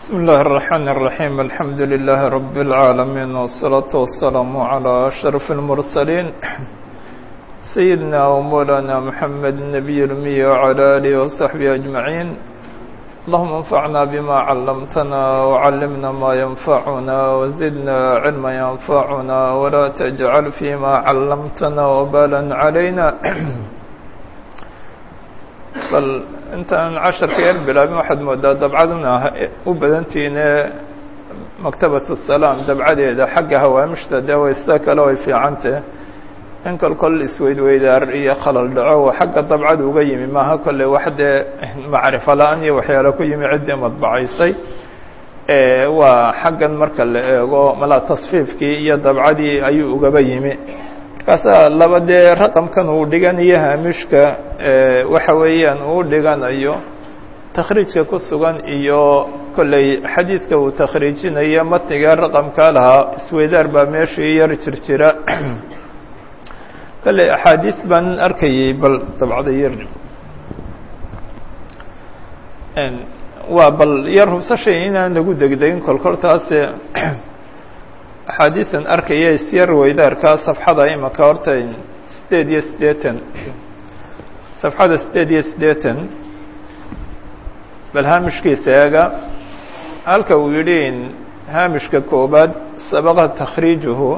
بسم الله الرحمن الرحيم الحمد لله رب العالمين والصلاة والسلام على أشرف المرسلين سيدنا ومولانا محمد النبي الأمي وعلى آله وصحبه أجمعين اللهم انفعنا بما علمتنا وعلمنا ما ينفعنا وزدنا علما ينفعنا ولا تجعل فيما علمتنا وبالا علينا bal intaan casharka yar bilaabin waxaad moodaa dabcaduna u badantiine maktabatu salaam dabcadeeda xagga hawaamishta dee way sida kale way fiicantah in kol kol isweydweydaar iyo khalal dhaco xagga dabcada uga yimi maaha kolle wax dee macrifo la-aan iyo waxyaalo ku yimi ciddii madbacaysay waa xaggan marka la eego malaa tasfiifkii iyo dabcadii ayuu ugaba yimi markaasaa laba dee raqamkan uu dhiganayo haamishka waxa weeyaan uu dhiganayo takhriijka ku sugan iyo kolley xadiidka uu takhriijinayo matniga raqamkaa lahaa isweydaar baa meeshii yar jirjira kolley axaadiis baan arkayay bal dabcada yar waa bal yar hubsashay inaan lagu degdegin kolkoltaase axaadiisan arkaya isyar weydaarka safxada imaka horta sideed iyo siddeetan safxada sideed iyo siddeetan bal haamishkiisa eega halka uu yidhi haamishka koobaad sabaqa takhriijuhu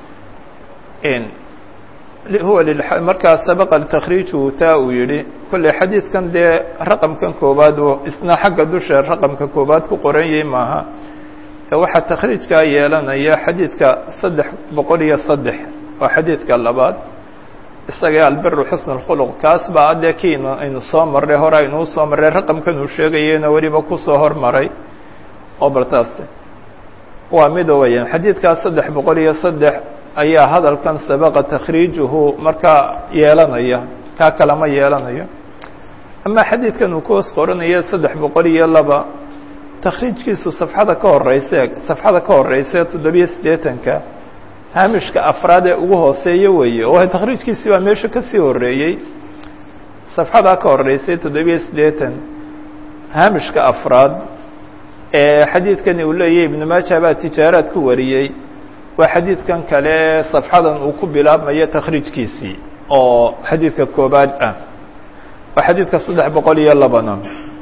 huwa markaa sabaqa takhriijuhu taa uu yidhi kolley xadiidkan dee raqamkan koobaad isna xagga dusha raqamka koobaad ku qoran yahay maaha waxaa takhriijkaa yeelanaya xadiidka saddex boqol iyo saddex waa xadiidka labaad isaga albiru xusn اkhuluq kaas baa adee kiin aynu soo marray hore aynuu soo marray raqamkan uu sheegayena weliba kusoo hormaray oo bartaas waa mida weeyaan xadiidkaas saddex boqol iyo saddex ayaa hadalkan sabaqa takhriijuhu markaa yeelanaya kaa kalama yeelanayo ama xadiidkan uu kuhoos qoranaya saddex boqol iyo laba takhriijkiisu safxada ka horeyse safxada ka horeyse toddobiyo siddeetanka haamishka afraad ee ugu hooseeya weeye oo takhriijkiisi baa meesha kasii horeeyey safxadaa ka horeysay toddobiyo siddeetan haamishka afraad ee xadiidkani uu leeyahy ibnu maaja baa tijaaraad ku wariyey waa xadiidkan kale safxadan uu ku bilaabmayo takhriijkiisii oo xadiidka koobaad ah waa xadiidka saddex boqol iyo labana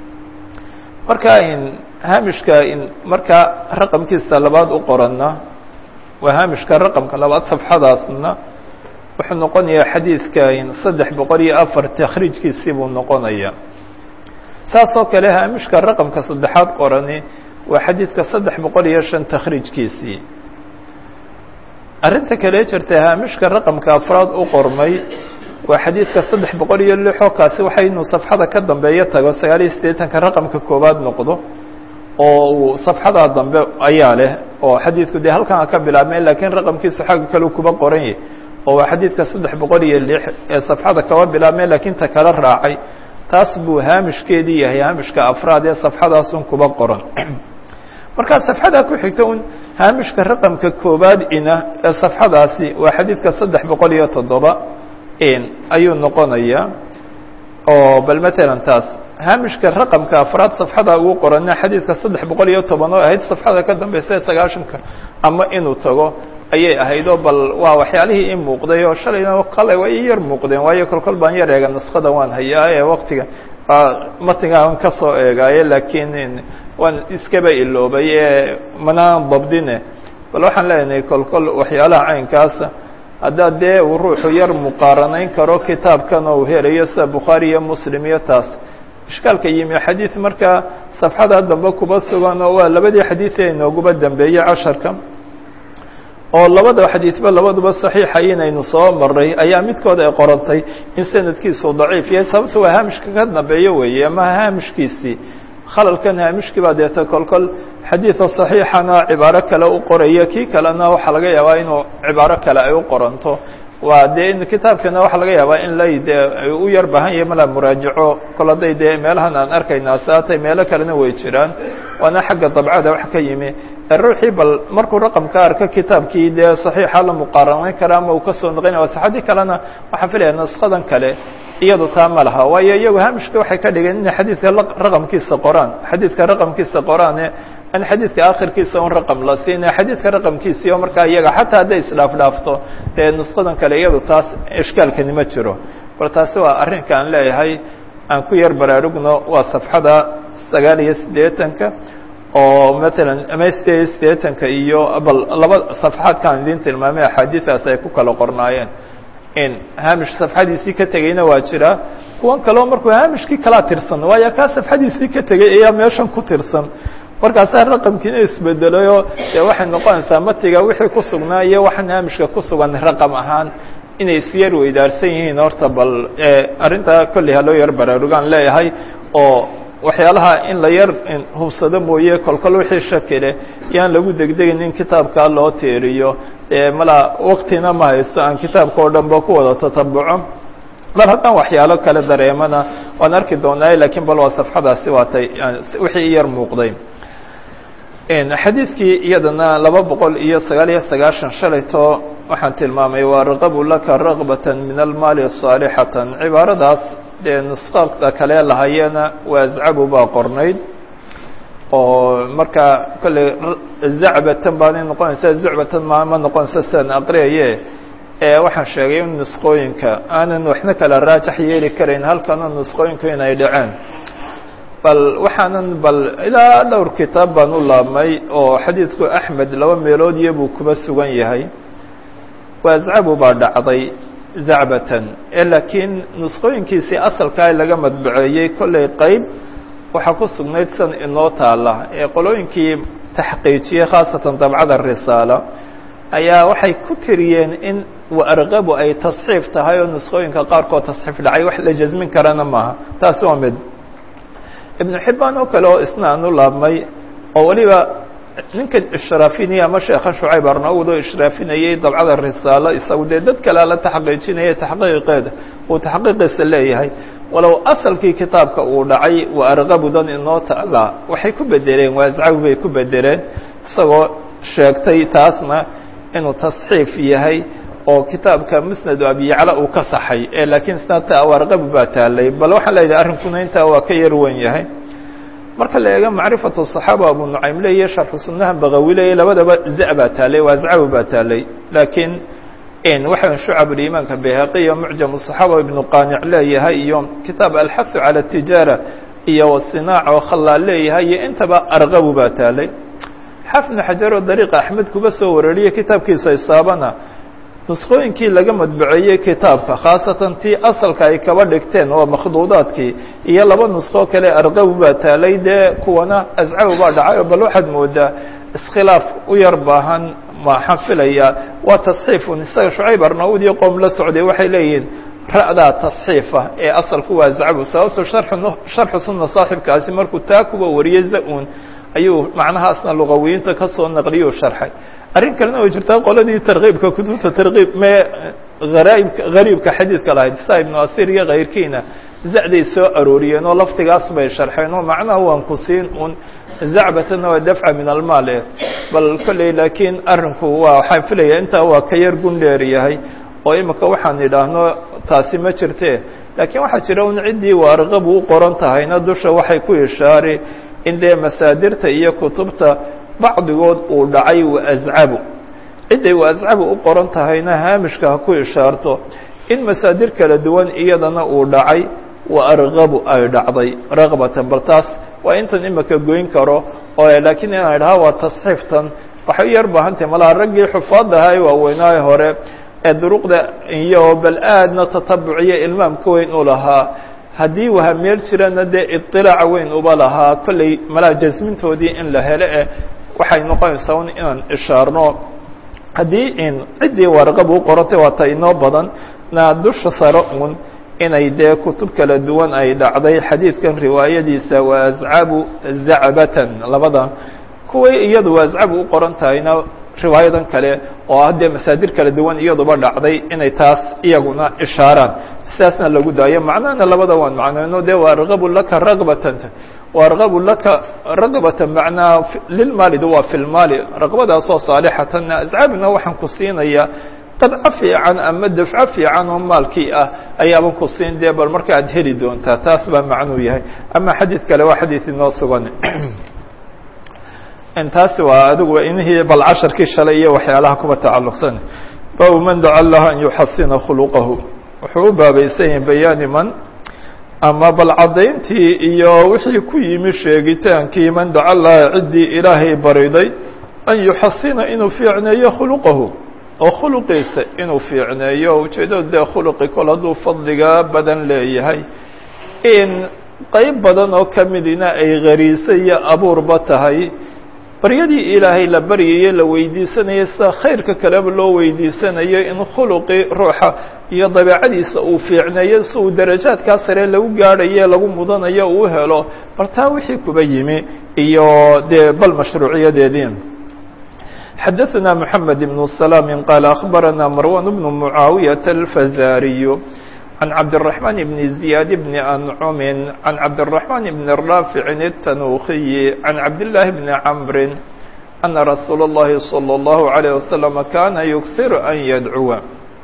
marka haamishka markaa raqamkiisa labaad u qoranna waa haamishka raqamka labaad safxadaasna wuxuu noqonayaa xadiidka saddex boqol iyo afar takhriijkiisii buu noqonaya saas oo kale haamishka raqamka saddexaad qorani waa xadiidka saddex boqol iyo shan takhriijkiisii arrinta kale jirta haamishka raqamka afraad u qormay waa xadiidka saddex boqol iyo lixoo kaasi waxa inuu safxada ka dambeeyo tago sagaal iyo siddeetanka raqamka koowaad noqdo oo uu safxadaa dambe ayaa leh oo xadiidku dee halkan ka bilaabmeen lakiin raqamkiisu xagga kale kuba qoran yahy oo waa xadiidka saddex boqol iyo lix ee safxada kaba bilaabmeen lakiin ta kala raacay taas buu haamishkeedii yahay haamishka afraad ee safxadaasun kuba qoran markaa safxadaa ku xigta un haamishka raqamka koowaad ina ee safxadaasi waa xadiidka saddex boqol iyo toddoba ayuu noqonayaa oo bal matalan taas haamishka raqamka afraad safxada ugu qorana xadiidka saddex boqol iyo toban oo ahayd safxada ka dambeysa ee sagaashanka ama inuu tago ayay ahayd oo bal waa waxyaalihii i muuqday oo shalayna kale way i yar muuqdeen waayo kolkol baan yar eega nuskada waan hayaa ee waktiga matigaan kasoo eegaaye laakiin waan iskaba iloobay ee manaan dabdine bal waxaan leenahay kolkol waxyaalaha caynkaasa haddaa dee uu ruuxu yar muqaaranayn karo kitaabkan oo uu helayo sida bukhaari iyo muslim iyo taas ishkaalka yimi xadiid markaa safxada dambe kuba sugan oo waa labadii xadiid ee inooguba dambeeyey casharka oo labada xadiidba labaduba saxiixa inaynu soo maray ayaa midkood ay qorantay in sanadkiisu daciif yahay sababta waa haamishka ka dambeeyo weeye ama haamishkiisii khalalkan haamishkii baa deeta kolkol xadiida صaxiixana cibaaro kale u qoraya kii kalena waxaa laga yaabaa inuu cibaaro kale ay u qoranto waa dee in kitaabkana waxaa laga yaabaa in lay dee u yar baahan yahay mala muraajaco kol hadday dee meelahan aan arkaynaa saatay meelo kalena way jiraan waana xagga dabcada wax ka yimi ruuxii bal markuu raqamka arka kitaabkii dee صaxiixa la muqaaranayn kara ama uu kasoo noqonaya saxadii kalena waxaan filaya naskadan kale iyadu taa ma laha waayo iyagu hamishka waxay ka dhigeen inay xadiidka raqamkiisa qoraan xadiidka raqamkiisa qoraane an xadiidka akhirkiisa un raqam la siinaya xadiidka raqamkiisii oo markaa iyaga xataa hadday isdhaaf dhaafto dee nusqadan kale iyadu taas ishkaalkani ma jiro bal taasi waa arrinka aan leeyahay aan ku yar baraarugno waa safxada sagaal iyo siddeetanka oo matalan ama sideed iyo siddeetanka iyo bal laba safxaadkaan idiin tilmaamay axaadiidaas ay ku kala qornaayeen in haamish safxadiisii ka tegeyna waa jiraa kuwan kaleo markuu haamishkii kalaa tirsan waayo kaa safxadiisii ka tegey ayaa meeshan ku tirsan markaasaa raqamkiina isbedelayoo dee waxay noqonaysaa matiga wixii ku sugnaa iyo waxaan haamishka ku sugan raqam ahaan inay isyar weydaarsan yihiin horta bal arrintaa kolley ha loo yar baraarugaan leeyahay oo waxyaalaha in la yar hubsado mooye kolkol wixii shakile yaan lagu degdegin in kitaabkaa loo tiiriyo mala waktina ma haysto aan kitaabka oo dhan ba ku wada tatabuco bal haddaan waxyaalo kale dareemana waan arki doonaa lakiin bal waa safxadaasi waatay wixii yar muuqday xadiidkii iyadana laba boqol iyo sagaal iyo sagaashan shalayto waxaan tilmaamay waa raqabu laka raqbata min almaali saalixatan cibaaradaas dee nusqada kale lahayeena waa azcabu baa qornayd oo markaa kolley zacbatan baanay noqonaysaa zucbatan ma ma noqonaysa sidaan aqriyaye waxaan sheegay in nusqooyinka aanan waxna kala raajax yeeli karayn halkana nusqooyinku inay dhaceen bal waxaanan bal ilaa dhowr kitaab baan u laabmay oo xadiidku axmed laba meelood iyo buu kuba sugan yahay waazcabu baa dhacday zacbatan laakiin nusqooyinkiisii asalkaa laga madbaceeyey kolley qeyb waxaa ku sugnayd san inoo taala ee qolooyinkii taxqiijiyey khaasatan dabcada risaala ayaa waxay ku tiriyeen in waarqabu ay tasxiif tahay oo nusqooyinka qaarkood tasxiif dhacay wax la jasmin karana maaha taasi waa mid ibnu xibbaan oo kale oo isna aan u laabmay oo weliba ninkan ishraafinaya ama sheekha shucayb arnaud oo ishraafinayey dabcada risaalo isagu dee dad kalea la taxqiijinaya taxqiiqeeda uu taxqiiqiisa leeyahay walow asalkii kitaabka uu dhacay waa arqabudan inoo taala waxay ku bedeleen waascabu bay ku bedeleen isagoo sheegtay taasna inuu tasxiif yahay oo kitaabka musnadu abiyacla uu ka saxay ee laakiin snata awarqabu baa taalay bal waxaan leedahay arrinkuna intaa waa ka yar wen yahay marka la eego macrifatu صaxaaba abu nucaym leeyahy sharxu sunaha bagawi leeyahy labadaba za baa taalay waascabu baa taalay laakiin waxa shucab imaanka bayhaqi iyo mucjam صaxaaba ibnu qanic leeyahay iyo kitaab alxahu calى tijaara iyo sinaac oo khalaal leeyahay iyo intaba arqabu baa taalay xafnu xajar oo dariiqa axmed kuba soo warariyey kitaabkiisa isaabana nusqooyinkii laga madbaceeyey kitaabka khaasatan tii asalka ay kaba dhigteen waa makhduudaadkii iyo laba nusqoo kale arqabu baa taalay dee kuwana ascabu baa dhacay bal waxaad moodaa iskhilaaf u yar baahan maxaan filaya waa tasxiifun isaga shucayb arnaud iyo qoom la socday waxay leeyihiin ra'daa tasxiifa ee asalku waa ascabu sababto sharxu sunna saaxibkaasi markuu taa kuwa wariyey za-un ayuu macnahaasna luqawiyiinta ka soo naqliyuu sharxay arrin kalena way jirtaa qoladii tarkiibka kutubta tarkiib mee haraibka hariibka xadiidka lahayd sa ibnu asir iyo kayrkiina zacday soo arooriyeen oo laftigaas bay sharxeen oo macnaha waan ku siin un zacbatana waa dafca min almaal eh bal kolley laakiin arrinku waa waxaan filaya intaa waa ka yar gundheer yahay oo imika waxaan idhaahno taasi ma jirte laakiin waxaa jira un ciddii waarqabu u qoran tahayna dusha waxay ku ishaari in dee masaadirta iyo kutubta bacdigood uu dhacay waascabu cidday waascabu u qoran tahayna haamishka ha ku ishaarto in masaadir kala duwan iyadana uu dhacay wa arqabu ay dhacday raqbatan bal taas waa intan imika goyn karo oo laakiin inaan idhaha waa tasxiiftan waxay u yar baahantahay malaha raggii xufaadaha ee waaweynaayo hore ee duruqda iyo bal aadna tatabuciyo ilmaamka weyn u lahaa haddii wahameel jirana dee iطilaaca weyn uba lahaa kolley malaa jasmintoodii in la hele eh waxay noqonaysaa un inaan ishaarno haddii in ciddii warqab u qorantay waa ta inoo badan na dusha sare un inay dee kutub kala duwan ay dhacday xadiidkan riwaayadiisa waa ascabu zacbatan labadan kuway iyadu waa ascabu u qoran tahayna riwaayadan kale oo ah dee masaadir kala duwan iyaduba dhacday inay taas iyaguna ishaaraan sidaasna lagu daayo macnahana labada waan macnayno de waa argabu laka ragbatan waargabu laka ragbatan macnaa lilmaali waa fi lmaali raqbadaasoo saalixatanna ascaabina waxaan ku siinayaa qadco fiican ama dafco fiican oo maalkii ah ayaaban ku siin dee bal marka aad heli doontaa taas baa macnuu yahay ama xadiid kale waa xadiid inoo sugan taasi waa adigu inihii bal casharkii shalay iyo waxyaalaha kuba tacalluqsan baabu man daca allaha an yuxasina khuluqahu wuxuu u baabaysan yahay bayaani man ama bal caddayntii iyo wixii ku yimi sheegitaankii man daca allaha ciddii ilaahay bariday an yuxasina inuu fiicneeyo khuluqahu oo khuluqiisa inuu fiicneeyo ujeeddadu dee khuluqi kol hadduu fadliga badan leeyahay in qeyb badan oo ka midina ay khariise iyo abuurba tahay baryadii ilaahay la baryayo la weydiisanayo sida khayrka kaleba loo weydiisanayo in khuluqii ruuxa iyo dabeecadiisa uu fiicneeyo si uu darajaadkaa sare lagu gaadhayo lagu mudanayo uu helo bal taa wixii kuba yimi iyo dee bal mashruuciyadeedii xadaثna mحamed بن سلام qال أخbarana marwan بن معaawiyaة الfazariي عن cabdالرحمن بن زiyاad بن أنcم عن cabdالرحمن بن الرافع التنوخي عن cabdاللahi بن cمr أنa رasuul الlahi صلى الله عليه وسلم kana يkثir أn ydcuwa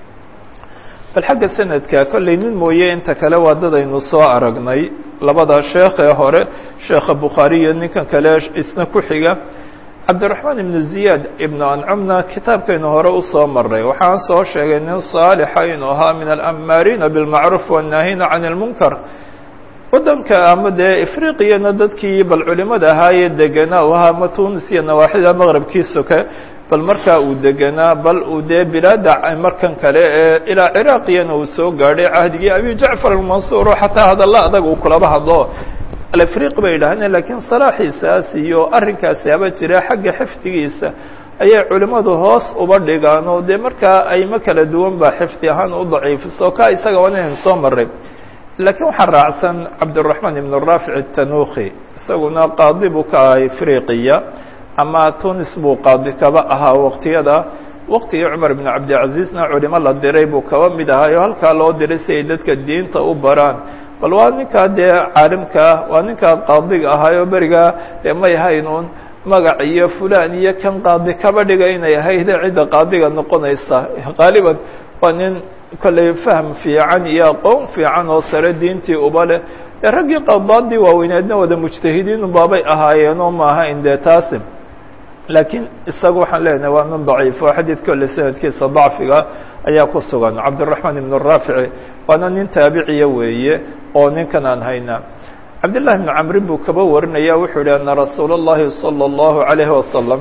bal xagga sanadka kollay nin mooye inta kale waa dadaynu soo aragnay labada sheekee hore sheekha bukhaariyo ninkan kale isna ku xiga cabdiraxmaan ibnu ziyaad ibnu ancumna kitaabkaynu hore usoo maray waxaan soo sheegay nin saalixa inuu ahaa min alamaariina bilmacruuf wannaahiina can ilmunkar waddanka ama dee ifriqiyana dadkii bal culimada ahaayee deganaa u ahaa ama tunis iyo nawaaxida maqrabkii soke bal markaa uu deganaa bal uu dee bilaada markan kale ee ilaa ciraaqiyana uu soo gaadhay cahdigii abi jacfar almansuur oo xataa hadalla adag uu kulaba hadlo alafriq bay yidhahdeen lakiin salaaxiisaas iyo arrinkaasi haba jira xagga xifdigiisa ayay culimmadu hoos uba dhigaan oo dee markaa aymo kala duwan baa xifdi ahaan u daciifiso ka isaga waa inaynu soo maray laakiin waxaa raacsan cabdiraxmaan ibn raafic الtanuki isaguna qaadi buu ka ahay afriqiya ama tunis buu qaadi kaba ahaa waqtiyada waqtigii cumar ibn cabdilcaziizna culimo la diray buu kaba mid ahay oo halkaa loo diray si ay dadka diinta u baraan bal waa ninkaa dee caalimkaa waa ninkaa qaadiga ahaayoo berigaa dee may haynuun magac iyo fulan iyo kan qaadi kaba dhiga inay ahayd cidda qaadiga noqonaysa qaaliban waa nin kollay fahm fiican iyo aqoon fiican oo sare diintii uba leh dee raggii qadaadii waaweyneedna wada mujtahidiin baabay ahaayeenoo maaha in dee taasi laakiin isaga waxaan leenahay waa nin daciif oo xadiid kolle sanadkiisa dacfiga ayaa ku sugan cabdiraxmaan ibn raafici waana nin taabiciya weeye oo ninkan aan hayna cabdillahi bni camrin buu kaba warinaya wuxuu yihi ana rasuula اllahi salى اllahu عalayhi wasalam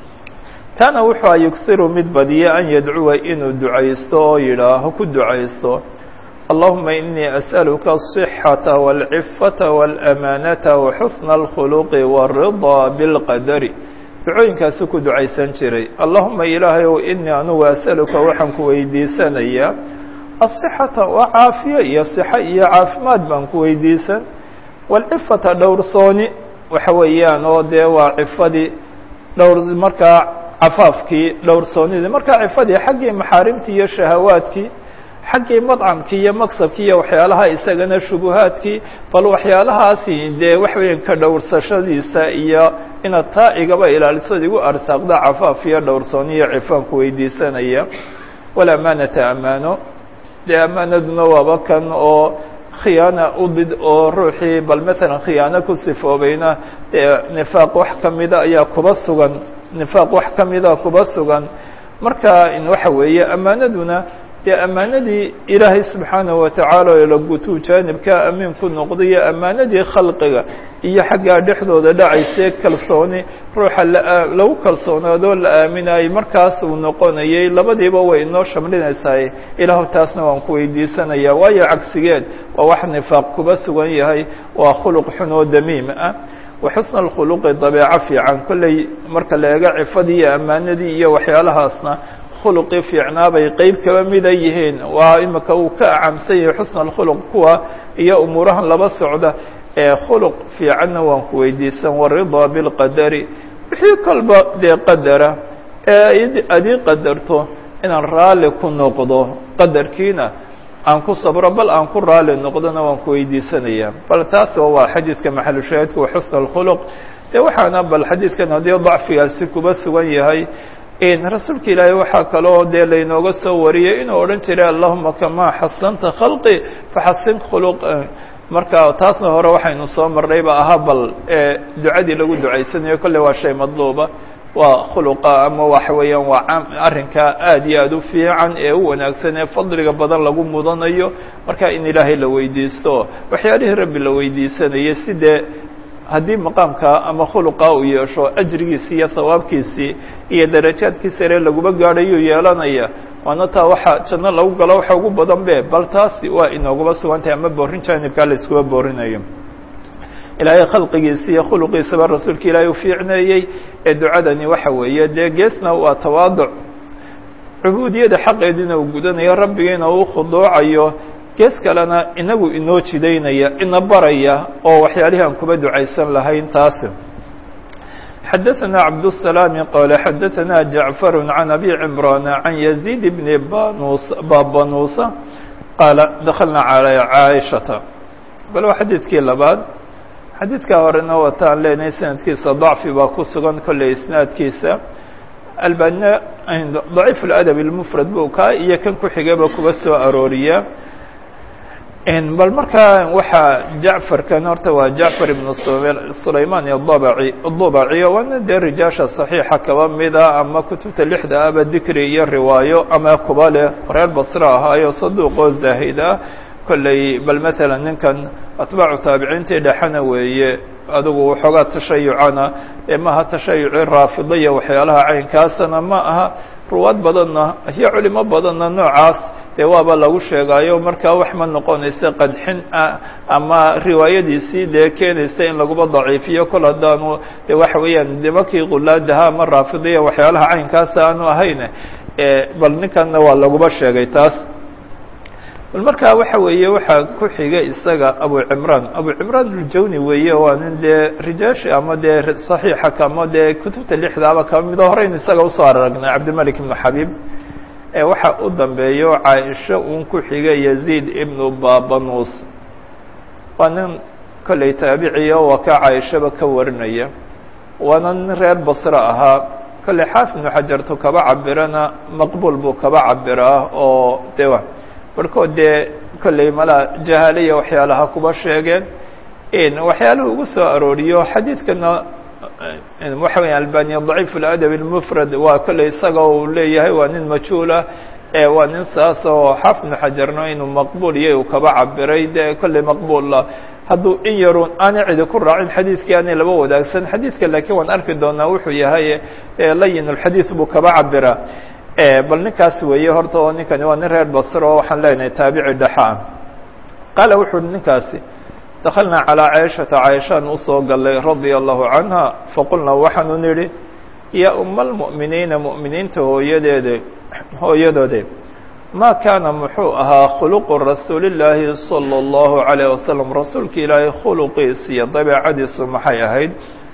kaana wuxuu a yugsiru mid badiya an yadcuwa inuu ducaysto oo yidhaaho ku ducaysto allahuma inii asأaluka الصxaةa wاlcifata wاlأmaanata waxusna اlkhuluqi wالriضa bاlqadari ducooyinkaasuu ku ducaysan jiray allahuma ilaahay ow inii anugu asaluka waxaan ku weydiisanayaa asixata waa caafiye iyo sixa iyo caafimaad baan ku weydiisan walcifata dhowrsooni waxa weeyaan oo dee waa cifadii dhowr markaa cafaafkii dhowrsoonidii markaa cifadii xaggii maxaarimtii iyo shahawaadkii xaggii madcamkii iyo maksabkii iyo waxyaalaha isagana shubuhaadkii bal waxyaalahaasi dee waxa weeyaan ka dhowrsashadiisa iyo inaad taa igaba ilaalisood igu arsaaqda cafaaf iyo dhowrsooni iyo cifaan ku weydiisanaya walamaanata amaano dee amaanaduna waaba kan oo khiyaana udid oo ruuxii bal maalan khiyaano ku sifoobayna dee nifaaq wax kamida ayaa kuba sugan nifaaq wax kamida kuba sugan marka waxa weeye amaanaduna dee ammaanadii ilaahay subxaanaه watacaala oo la gutuu jaanibka amiin ku noqdayo ammaanadii khalqiga iyo xaggaa dhexdooda dhacaysee kalsooni ruuxa lagu kalsoonaadoo la aaminayay markaas uu noqonayay labadiiba way inoo shamlinaysaay ilaahu taasna waan ku weydiisanaya waayo cagsigeed waa wax nifaaq kuba sugan yahay waa khuluq xun oo damiim ah waxusna اkhuluqi dabeeco fiican kolley marka la eego cifadii iyo ammaanadii iyo waxyaalahaasna khuluqii fiicnaa bay qeyb kaba mida yihiin waa imika uu ka acamsan yahay xusna alkhuluq kuwa iyo umuurahan laba socda ee khuluq fiicanna waan ku weydiisan waridaa bilqadari wixii kolba dee qadara ee adii qadarto inaan raalli ku noqdo qadarkiina aan ku sabro bal aan ku raalli noqdona waan ku weydiisanaya bal taas waa xadiidka maxalushaahidka wa xusna alkhuluq dee waxaana bal xadiidkan haddii dacfigaasi kuba sugan yahay rasuulka ilaahay waxaa kaloo dee laynooga soo wariyey inuu odhan jiray allahuma kamaa xasanta khalqi faxasin khuluq marka taasna hore waxaynu soo marnay ba ahaa bal ducadii lagu ducaysanayo kolley waa shay madluuba waa khuluqa ama waxa weeyaan waa arrinka aad iyo aad u fiican ee u wanaagsan ee fadliga badan lagu mudanayo marka in ilaahay la weydiisto waxyaalihii rabbi la weydiisanayay si dee haddii maqaamka ama khuluqa uu yeesho ajrigiisii iyo hawaabkiisii iyo darajaadkiisa ere laguma gaadhayuu yeelanaya waana taa waxa janno lagu galo waxa ugu badan be bal taasi waa inooguma sugan tahay ama boorin jaanibkaa la iskuba boorinayo ilaahay khalqigiisa iyo khuluqiisaba rasuulka ilaahay u fiicneeyey ee ducadani waxa weeye dee geesna waa tawaaduc cubuudiyada xaqeediina uu gudanayo rabbigiina uu khuduucayo gees kalena inagu inoo jidaynaya ina baraya oo waxyaalihii aan kuba ducaysan lahayn taasi xadaثna cabdالسلام qال xadaثna جaعفر عن أbي عمران عن يزيد بن babanuusa qaaل dklna عalى caaشhaةa bal waa xadiidkii labaad xadiidkaa horena wataan leenahay sanadkiisa ضacfi baa ku sugan kolley isnaadkiisa albanina ضaciif الأdب المfrad bu kaa iyo kan ku xigaba kuba soo arooriya bal markaa waxaa jacfarkan horta waa jacfar ibn sulayman adabci adubaciyo waana dee rijaasha صaxiixa kaba mida ama kutubta lixda aba dikri iyo riwaayo ama kuba leh reer basre ahaayo saduuqoo zaahid ah kolley bal matalan ninkan atbaacu taabiciintii dhexena weeye adigu waxoogaa tashayucana ee maaha tashayuci raafidaya waxyaalaha caynkaasana ma aha ruwaad badanna iyo culimo badanna noocaas dee waaba lagu sheegaayo markaa wax ma noqonaysa qadxin ah ama riwaayadiisii dee keenaysa in laguba daciifiyo kol haddaanu de waxa weeyaan nimankii qulaadaha ama raafidiya waxyaalaha caynkaasa aanu ahayn bal ninkanna waa laguba sheegay taas bal markaa waxa weeye waxaa ku xiga isaga abu cimraan abu cimraan uljawni weeye waa nin dee rijaashi ama dee saxiixa kama dee kutubta lixdaaba kama mido horeyn isaga usoo aragnay cabdimalik ibnu xabiib waxa u dambeeyo caaisho uun ku xiga yaziid ibnu babanuus waa nin kolley taabiciya waa ka caaishaba ka warinaya waana nin reer basre ahaa kolley xaafid ibnu xajartu kaba cabirana maqbuul buu kaba cabiraa oo de barhkood dee kolley malaa jahaaliya waxyaalaha kuba sheegeen waxyaaluhu ugu soo arooriyo xadiidkana waxa weya albaniya daciif اladab اlmufrad waa kolley isaga uu leeyahay waa nin majhuulah waa nin saas oo xaafid ibnu xajarno inuu maqbuul iyo uu kaba cabiray de kolley maqbuulla hadduu in yaruun aanay cidi ku raacin xadiidkii aanay laba wadaagsan xadiidka laakiin waan arki doonaa wuxuu yahay layin اlxadiid buu kaba cabiraa bal ninkaas weeye horta oo ninkani waa nin reer basre oo waxaan leenahay taabici dhexa ah qaala wuxu uhi ninkaasi dakalnaa calىa caaishata caaishaan usoo galay radia allahu canha faqulnaa waxaanu nidhi yaa uma almu'miniina mu'miniinta hooyadeede hooyadoode ma kaana muxuu ahaa khuluqu rasuuli llaahi salى اllahu عalayه wasalam rasuulka ilaahay khuluqiis iyo dabeecadiisu maxay ahayd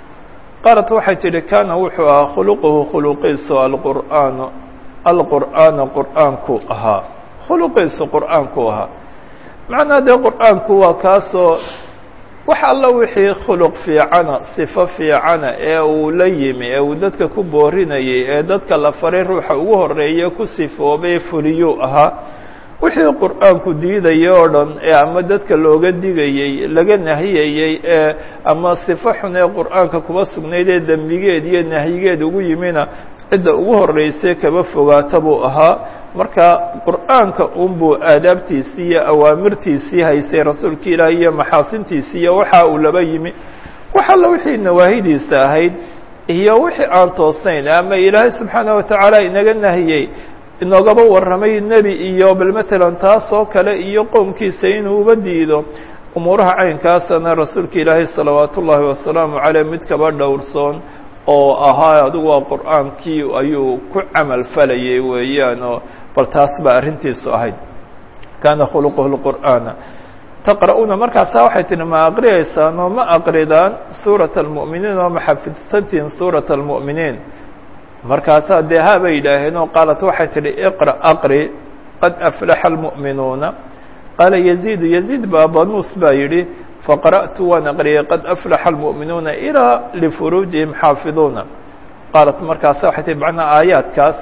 qaalat waxay tidhi kaana wuxuu ahaa khuluquhu khuluqiisu alqur'aanu alqur'aana qur'aanku ahaa khuluqiisu qur'aanku ahaa macnaa dee qur'aanku waa kaasoo wax alla wixii khuluq fiicana sifo fiicana ee uu la yimi ee uu dadka ku boorinayay ee dadka la faray ruuxa ugu horeeya ku sifoobay fuliyuu ahaa wixii qur'aanku diidaya oo dhan ee ama dadka looga digayey laga nahiyayey ee ama sifo xun ee qur'aanka kuba sugnayd ee dembigeed iyo nahyigeed ugu yimina cidda ugu horreysay kaba fogaata buu ahaa marka qur'aanka unbuu aadaabtiisii iyo awaamirtiisii haysay rasuulka ilaahi iyo maxaasintiisii iyo waxa uu laba yimi wax alla wixii nawaahidiisa ahayd iyo wixii aan toosnayn ama ilaahay subxaana watacaala inaga nahiyey inoogaba warramay nebi iyo bal matalan taas oo kale iyo qowmkiisa inuu uba diido umuuraha caynkaasana rasuulka ilaahay salawaat ullaahi wasalaamu caleyh mid kaba dhowrsoon oo ahaa adigu waa qur'aankii ayuu ku camal falayay weeyaan oo bal taas baa arrintiisu ahayd kaana khuluquhu lqur'aana taqra'uuna markaasaa waxay tihi ma aqriyaysaan oo ma aqridaan suurata almu'miniin oo ma xafidsantihin suurata almu'miniin markaasaa dee ha bay yidhaaheen oo qaalat waxay tidhi iqra aqri qad aflaxa almu'minuuna qaala yaziidu yaziid baa banuus baa yidhi faqara'tu waan aqriyay qad aflaxa almu'minuuna ilaa lifuruujihim xaafiduuna qaalat markaasa waxay tihi macnaa aayaadkaas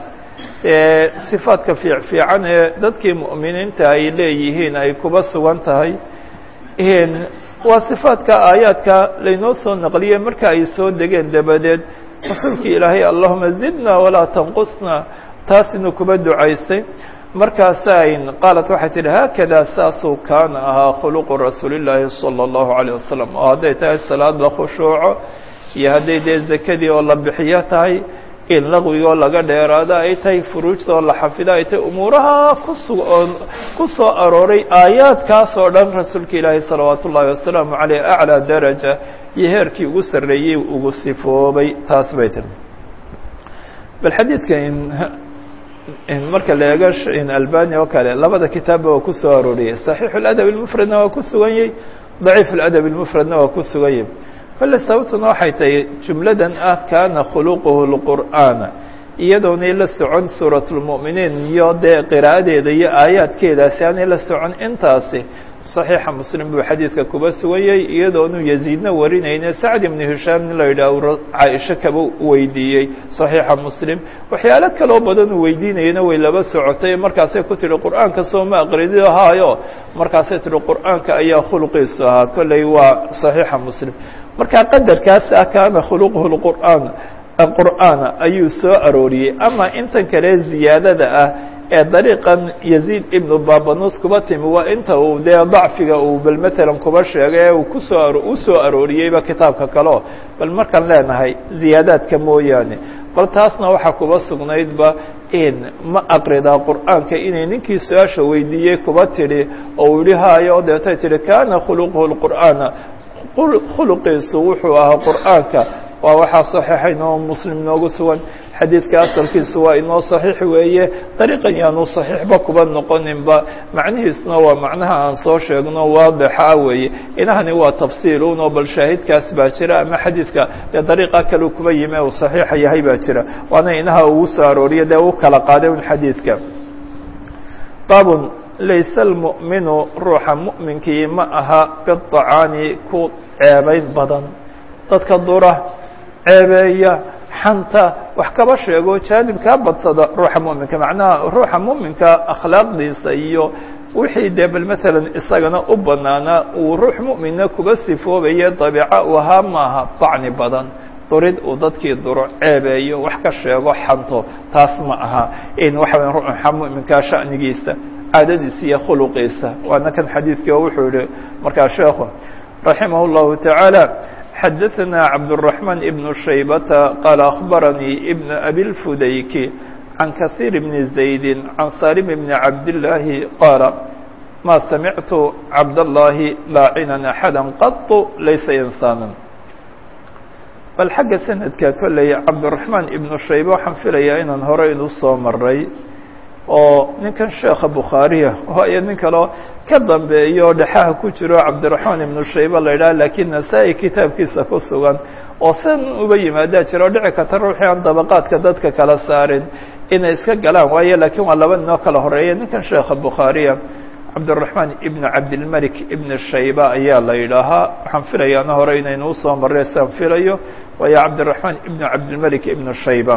sifaadka fiic fiican ee dadkii mu'miniinta ay leeyihiin ay kuba sugan tahay waa sifaadka aayaadka laynoo soo naqliyey marka ay soo degeen dabadeed rasuulkii ilaahay allahuma zidna walaa tanqusna taasina kuba ducaystay markaasayn qaalat waxay tidhi haakada saasuu kaana ahaa khuluqu rasuuli llaahi salى اllahu عalيه wasalam oo hadday tahay salaad la khushuuco iyo hadday dee zakadii oo la bixiyo tahay in laqwigoo laga dheeraado ay tahay furuujta oo la xafido ay tahay umuuraha kusu oo ku soo arooray aayaadkaas oo dhan rasuulka ilaahi salawaat ullaahi wasalaamu caleyh aclىa daraja iyo heerkii ugu sarreeyey ugu sifoobay taas bay tiri bal xadiidka marka la eego albani oo kale labada kitaabba waa ku soo arooriyey صaxiix اladab اlmufradna waa ku sugan yahy daciif اladab اlmufradna waa ku sugan yahy kolle sababtuna waxay tahay jumladan ah kaana khuluquhu اlqur'aana iyadoonay la socon suuraة اlmu'miniin iyo dee qiraa'adeeda iyo aayaadkeedaasi aanay la socon intaasi صaxiixa muslim buu xadiidka kuba suganyay iyadoonu yaziidna warinayne sacd ibnu hishaam nin la yidhaah caaisho kaba weydiiyey صaxiixa muslim waxyaalo kaloo badan uu weydiinayana way laba socotay markaasay ku tihi qur'aanka soo ma aqridiyo haayo markaasay tihi qur'aanka ayaa khulqiisu ahaa kolley waa صaxiixa muslim marka qadarkaas ah kaana khuluquhu اqur'aan qur'aana ayuu soo arooriyey ama intan kale ziyaadada ah ee dariiqan yaziid ibnu babanus kuba timi waa inta uu dee dacfiga uu bal matalan kuba sheegay ee uu kusoo u soo arooriyeyba kitaabka kaleo bal markaan leenahay ziyaadaadka mooyaane bal taasna waxaa kuba sugnaydba in ma aqridaa qur'aanka inay ninkii su-aasha weydiiyey kuba tidhi oo uu yihi haayo o deetay tihi kaana khuluquhu lqur'aana khuluqiisu wuxuu ahaa qur'aanka waa waxaa saxiixa inoo muslim noogu sugan xadiidka asalkiisu waa inoo saxiix weeye dariiqan yaanu saxiixba kuba noqoninba macnihiisuna waa macnaha aan soo sheegno waadixa weeye inahani waa tafsiilun oo bal shaahidkaas baa jira ama xadiidka dee dariiqa kale kuba yimi uu saxiixa yahay baa jira waana inaha ugu soo arooriya dee u kala qaaday un xadiidka baabun layse almu'minu ruuxa mu'minkii ma aha bidacaani ku ceebayn badan dadka dura ceebeeya xanta wax kaba sheego jaanibkaa badsada ruuxa mu'minka macnaha ruuxa mu'minka akhlaaqdiisa iyo wixii dee bal matalan isagana u banaanaa uu ruux mu'minna kuba sifoobaye dabiica u ahaa maaha dacni badan durid uu dadkii duro ceebeeyo wax ka sheego xanto taas ma aha in waxa waya ruuxa mu'minkaa sha'nigiisa caadadiisa iyo khuluqiisa waana kan xadiiskii oo wuxuu yihi markaa sheekhu raximah اllahu taعaalى xadaثna cabdالرaحman ibn shaybata qaala akhbaranii ibn abi اlfudayki can kahiir bni زaydi can salim bni cabdillaahi qaala ma samictu cabdاllahi laacinan axada qaط laysa insaana bal xagga sanadka kolley cabdالرaحmaan ibnu shayba waxaan filayaa inaan hore inu soo maray oo ninkan sheekha bukhaariya waayo nin kaleo ka dambeeyo dhexaha ku jiro cabdiraxmaan ibnu shayba la yidhaha lakiin nasaa-i kitaabkiisa ku sugan oo san uba yimaadaa jiro o dhici karta ruuxii aan dabaqaadka dadka kala saarin inay iska galaan waayo lakiin waa laba ninoo kala horeeya ninkan sheekha bukhaariya cabdiraxmaan ibnu cabdilmalik ibnu shayba ayaa la yidhaahaa waxaan filayaana hore inaynu usoo marray saan filayo waayo cabdiraxmaan ibnu cabdilmalik ibnu shayba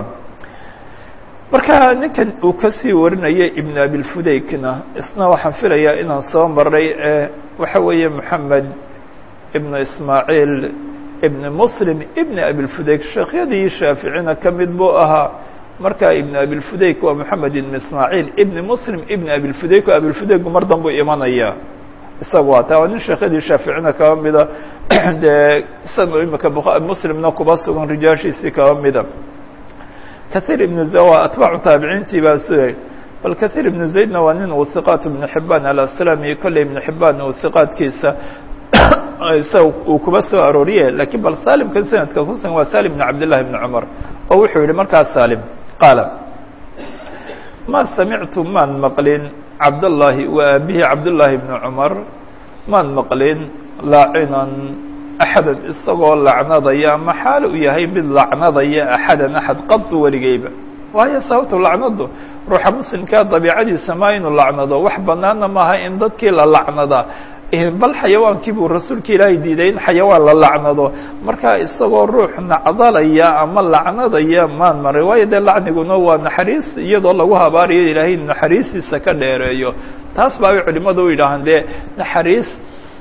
marka ninkan uu kasii warinaya ibn abilfudaykna isna waxaan filayaa inaan soo maray ee waxa weeye moxamed ibnu ismaaciil ibn muslim ibn abilfudayk sheekhyadii shaaficina ka mid buu ahaa marka ibn abilfudayk waa moxamed ibn ismaaciil ibn muslim ibn abilfudayk oo abilfudayku mar danbuu imanaya isaga waa taa waa nin sheekhyadii shaaficina kaba mida dee isaga imika muslimna kuba sugan rijaashiisii kaba mida kahiir ibnu zawa atbaacu taabiciintii baa sugay bal kahiir ibnu zaydna waa nin uu hiqaat ibnu xibaan alaslami kolley ibnu xibaan uu hiqaadkiisa isaga uu kuba soo arooriye lakiin bal salimkan sanadka kusugan waa salim ibn cabdillahi ibni cumar oo wuxuu yihi markaas salim qaala ma samictu maan maqlin cabdallahi wa aabihi cabdullaahi ibni cumar maan maqlin laacinan axadan isagoo lacnadaya ama xaal u yahay mid lacnadaya axadan axad qadu weligeyba waayo sababtu lacnadu ruuxa muslimkaa dabiicadiisa maa inuu lacnado wax banaana maaha in dadkii la lacnada bal xayawaankii buu rasuulka ilaahay diiday in xayawaan la lacnado marka isagoo ruux nacdalaya ama lacnadaya maan maray waayo dee lacniguna waa naxariis iyadoo lagu habaarayo ilaahay naxariistiisa ka dheereeyo taas baa ay culimadu u yidhaahaan dee naxariis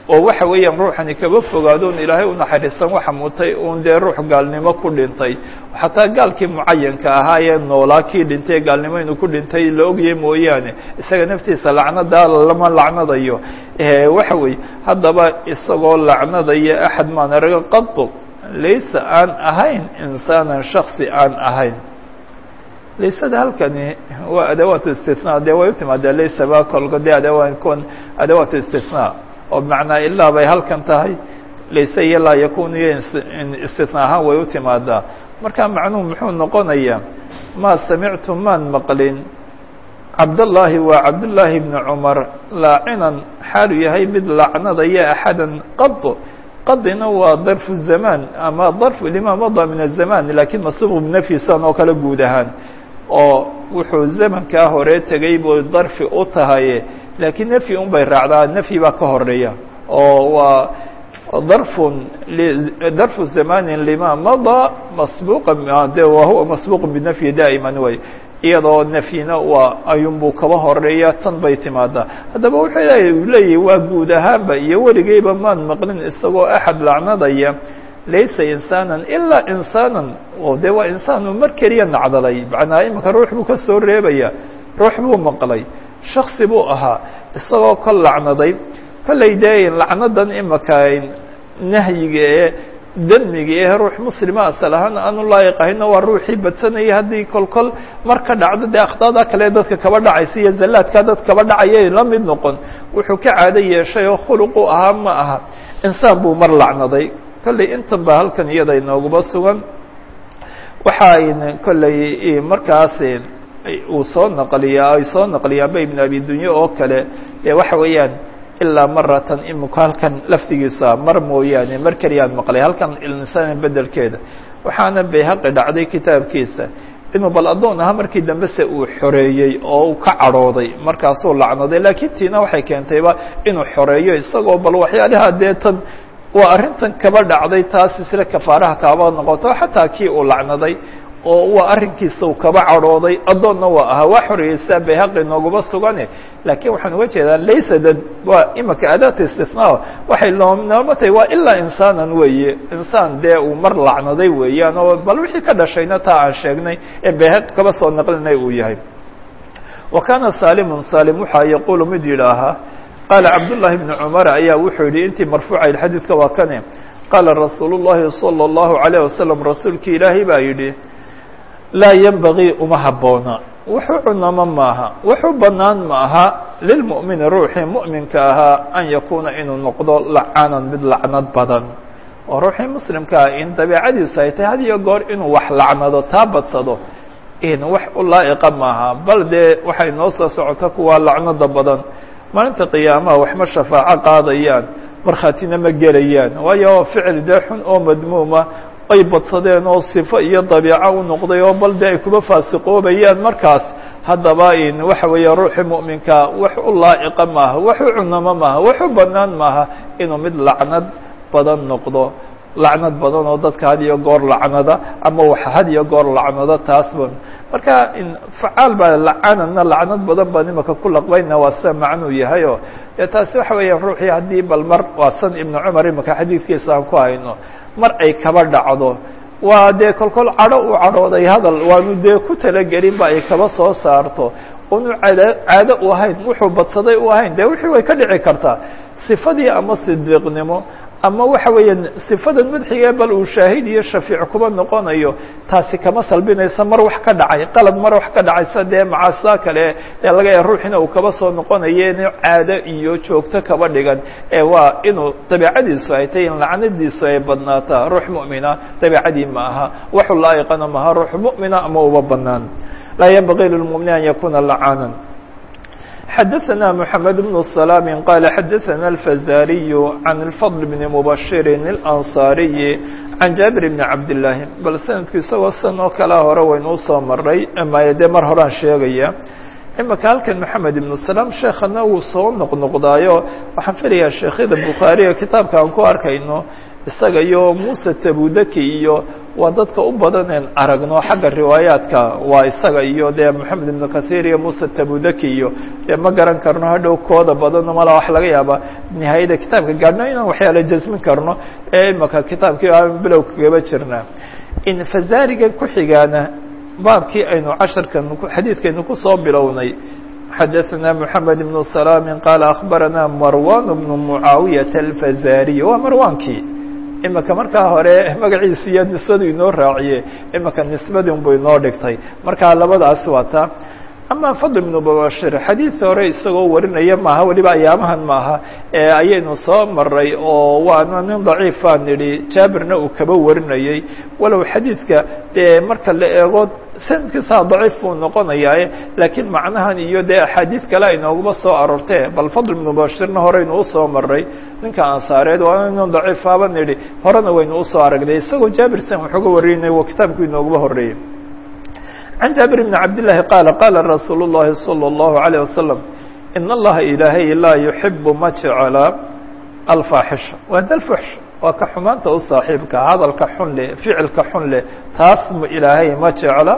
oo waxa weeyaan ruuxani kaba fogaado un ilaahay u naxariisan waxa mutay uun dee ruux gaalnimo ku dhintay xataa gaalkii mucayanka ahaa ee noolaa kii dhintay gaalnimo inuu ku dhintay la ogyahay mooyaane isaga naftiisa lacnadaa lama lacnadayo waxa weeye haddaba isagoo lacnadaya axad maan araga qado laysa aan ahayn insaanan shaksi aan ahayn laysada halkani waa adawaat istisnaa dee way u timaadaa laysa ba kolka dee adawaan kon adawaat istisnaa oo bimacnaa ilaa bay halkan tahay layse iyo laa yakunu iyo istisnaa ahaan way u timaadaa marka macnuhu muxuu noqonayaa maa samictu maan maqlin cabdالlahi waa cabdالlaahi bni cumar laacinan xaalu yahay mid lacnadaya axada qado qadina waa darfu zamaan ama darfu lima mada min الzaman lakin masuuq bnafyisan oo kale guud ahaan oo wuxuu zamankaa hore tegay buu darfi u tahay lakiin nafyi un bay raacdaa nafyi baa ka horeeya oo waa darfun darfu zamanin lima mada masbuqa de wahuwa masbuq binafyi daa'iman way iyadoo nafyina waa ayunbuu kaba horeeya tan bay timaadaa haddaba wuxuu leeyahy waa guud ahaanba iyo weligeyba maan maqlin isagoo axad lacnadaya laysa insaanan ilaa insaanan oo dee waa insaan uu mar keliya nacdalay macnaa imika ruux buu ka soo reebaya ruux buu maqlay shaksi buu ahaa isagoo ka lacnaday kollay dee lacnadan imika nahyiga ee demiga ee ruux muslima asal ahaan aanu laayiq ahayna waa ruuxii badsanaya haddii kol kol mar ka dhacdo dee akhdaada kale dadka kaba dhacaysa iyo zallaadka dad kaba dhacaya la mid noqon wuxuu ka caado yeeshay oo khuluq u ahaa ma aha insaan buu mar lacnaday kollay intan ba halkan iyada inooguba sugan waxaayna kollay markaas uu soo naqliyaa ay soo naqliyaanba ibn abi dunye oo kale dee waxa weeyaan ilaa maratan imika halkan laftigiisa mar mooyaane mar keliyaan maqlay halkan insaan bedelkeeda waxaana bayhaqi dhacday kitaabkiisa inuu bal addoon ahaa markii dambe se uu xoreeyey oo uu ka cadhooday markaasuu lacnaday laakiin tiina waxay keentayba inuu xoreeyo isagoo bal waxyaalaha dee tan waa arrintan kaba dhacday taas isla kafaaraha kaaba noqoto xataa kii uu lacnaday oo waa arrinkiisa uu kaba cadhooday addoonna waa ahaa waa xoreeyeysaa bayhaqi nooguma sugane laakiin waxaan uga jeedaa laysa dad waa imika adaata istisnaa waxay nooma tahay waa ilaa insaanan weeye insaan dee uu mar lacnaday weeyaan oo bal wixii ka dhashayna taa aan sheegnay ee bayhaqi kaba soo naqlinay uu yahay wa kaana saalimun saalim waxaa yaquulu mid yidhaahaa qaala cabdullaahi bni cumar ayaa wuxuu yidhi intii marfuucayd xadiidka waa kane qaala rasuulu llaahi salى اllahu عalayه wasalam rasuulkii ilaahay baa yidhi laa yenbagii uma habboona wuxuu cunamo maaha wuxuu bannaan ma aha lilmu'mini ruuxii mu'minka ahaa an yakuuna inuu noqdo lacanan mid lacnad badan oo ruuxii muslimkaa in dabiicadiisu ay tahay had iyo goor inuu wax lacnado taa badsado in wax u laa'iqa maaha bal dee waxay noo soo socota kuwa lacnada badan maalinta qiyaamaha waxma shafaaco qaadayaan markhaatina ma gelayaan waayo ficil dee xun oo madmuuma ay badsadeen oo sifo iyo dabiico u noqday oo bal dee ay kuba faasiqoobayaan markaas haddaba in waxa weeye ruuxii mu'minka wax u laa'iqa maaha wax u cunamo maaha wax u bannaan maaha inuu mid lacnad badan noqdo lacnad badan oo dadka had iyo goor lacnada ama wax had iyo goor lacnado taasba marka facaal baa lacanana lacnad badan baan imaka ku laqbayna waa sida macnuu yahay oo dee taasi waxa weeyaan ruuxii haddii bal mar waa san ibnu cumar imaka xadiidkiisa aan ku hayno mar ay kaba dhacdo waa dee kolkol cadho u cadhooday hadal waanu dee ku talagelin ba ay kaba soo saarto unu caado caado u ahayn wuxuu badsaday u ahayn dee wixii way ka dhici kartaa sifadii ama sidiiqnimo ama waxa weeyaan sifadan madxiga bal uu shaahid iyo shafiic kuba noqonayo taasi kama salbinaysa mar wax ka dhacay qalad mar wax ka dhacaysa dee macaasida kale ee laga ya ruuxina uu kaba soo noqonayo inu caado iyo joogto kaba dhigan ee waa inuu dabiicadiisu ay tahay in lacnadiisu ay badnaataa ruux mu'mina dabiicadii ma aha waxu laa'iqana maha ruux mu'mina ama uba banaan laa yanbagii lilmu'mini an yakuna lacaanan xdثna محamed بن سلام qال xdثna الفزاriي عن الفضل بن مبشر الأنصاaري عن جابر بن عبد اللahi bal snadku isagoo san oo kalea hore waynuu soo maray maya dee mar horaan sheegaya imika halkan محamed بن سلام sheekana wuu soo noqnoqdaayo waxaan filayaa sheekhyada bukhaariga kitaabka aan ku arkayno isaga iyo muسى تbudaki iyo waa dadka u badaneen aragno xagga riwaayaadka waa isaga iyo dee moxamed ibnu kahiir iyo muuse tabudaki iyo dee ma garan karno hadhow kooda badano mala wax laga yaaba nihaayada kitaabka gaadhno inaan waxyaala jasmin karno ee imaka kitaabkii aan bilow kagaba jirnaa in fazaariga ku xigaana baabkii aynu casharkan xadiidkaynu kusoo bilownay xadaثna mحamed بن سلام qال أخbarana marwan بن معaawiyaة الfazariي waa marwankii imika markaa hore magaciisi iyo nisbadu inoo raaciye imika nisbadii unbu inoo dhigtay markaa labadaas waa taa ama fadl بن mubashir xadiid hore isagoo warinaya maaha weliba ayaamahan maaha ayaynu soo maray oo waana nin daciifaa nidhi jaabirna uu kaba warinayey walow xadiidka dee marka la eego sanadkiisaa daciif buu noqonayaa laakiin macnahan iyo dee axaadiid kale aynooguma soo aroortee bal fadl ibnu bashirna horeynu usoo maray ninka ansaareed waa nin daciifaaba nidhi horena waynu usoo aragnay isagoo jaabirsan waxooga warinay wa kitaabku inooguma horeeyey can jaabir bni cabdillaahi qaala qaala rasuulu llahi salى اllahu عalيه wasalam in allaha ilaahay laa yuxibu ma jecla alfaaxisha waa dalfuxsh waa ka xumaanta u saaxiibka hadalka xun leh ficilka xun leh taas mu ilaahay ma jecla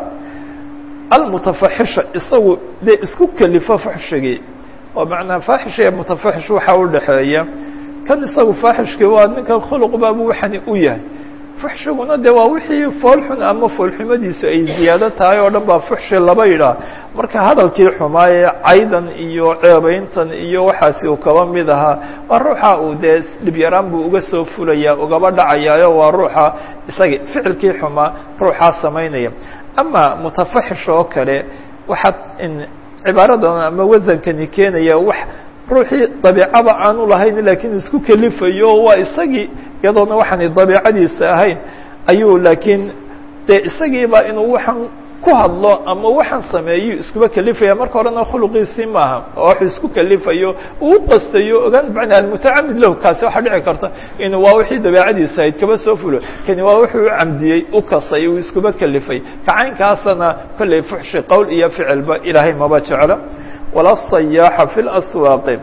almutafaxisha isagu dee isku kelifo fuxshigii oo macnaa faaxish iyo mutafaxish waxaa u dhexeeya kan isagu faaxishkii waa ninkan khuluq baabu waxani u yahay fuxshiguna de waa wixii foolxun ama foolxumadiisu ay ziyaado tahay oo dhan baa fuxshi laba yidhaah marka hadalkii xumaayee caydan iyo ceebeyntan iyo waxaasi uu kaba mid ahaa waa ruuxa uu dee dhibyaraan buu uga soo fulaya ugaba dhacayaayo waa ruuxa isagi ficilkii xumaa ruuxaa samaynaya ama mutafaxish oo kale waxaad cibaaradan ama wasankani keenaya wax ruuxii dabiicaba aanu lahayn laakiin isku kelifayo waa isagii iyadoona waxaanay dabiicadiisa ahayn ayuu laakiin dee isagiiba inuu waxaan ku hadlo ama waxaan sameeyo iskuba kelifaya marka horena khuluqiisii maaha oo waxuu isku kelifayo uu qastayo ogaan macnaa almutacamid lahu kaasi waxaa dhici karta inuu waa wixii dabeicadiisa ahayd kaba soo fulo kani waa wuxuu u camdiyey u kasay uu iskuba kelifay kacaynkaasana kollay fuxshi qowl iyo ficilba ilaahay maba jeclo wala sayaaxa fi laswaaqi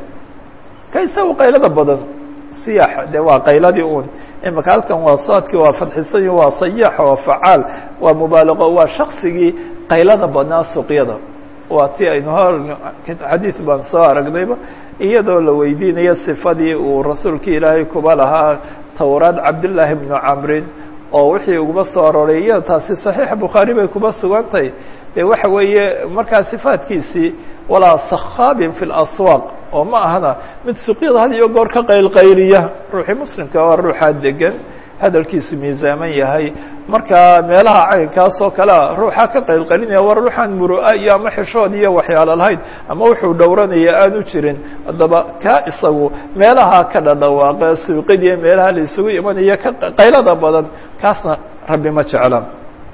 ka isagu qaylada badan siyaaxa dee waa qayladii un imaka halkan waa saadkii waa fadxisan waa sayaaxa waa facaal waa mubaalaqo waa shaksigii qaylada badnaa suqyada waa ti aynu hor xadiid baan soo aragnayba iyadoo la weydiinayo sifadii uu rasuulkii ilaahay kuba lahaa towraad cabdillaahi bnu camrin oo wixii uguba soo arooray iyada taasi saxiixa bukhaari bay kuba sugantahay de waxa weeye markaa sifaadkiisii walaa sakhaabin fi laswaaq oo ma ahana mid suqyada had iyo goor ka qaylqayliya ruuxii muslimka waa ruuxaa degan hadalkiisu miisaaman yahay marka meelaha caynkaas oo kalea ruuxaa ka qaylqalinaya war ruuxaan muro-a iyo ama xishood iyo waxyaalo lahayd ama wuxuu dhowranaya aanu jirin haddaba kaa isagu meelaha ka dhadhawaaqa suuqadiiyo meelaha la isugu imanaya ka qaylada badan kaasna rabbi ma jecla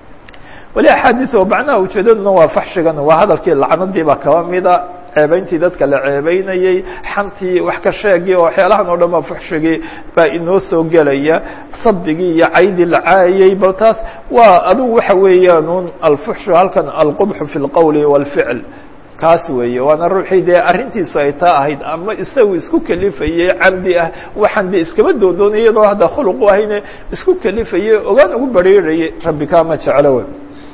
weli axaadiis oo macnaha ujeedaduna waa faxshigan waa hadalkii lacnadii baa kaba mida ceebeyntii dadka la ceebeynayey xantii wax ka sheegii oo waxyaalahan oo dhan baa fuxshigii baa inoo soo gelaya sabigii iyo caydii la caayay bal taas waa adigu waxa weeyaan un alfuxshu halkan alqubxu fi lqowli wاlficl kaas weeye waana ruuxii dee arrintiisu ay taa ahayd ama isagu isku kelifayey camdi ah waxaan de iskaba doodoonay iyadoo hadda khuluq u ahayne isku kelifayey ogaan ugu bariirayay rabbi kaama jeclo wey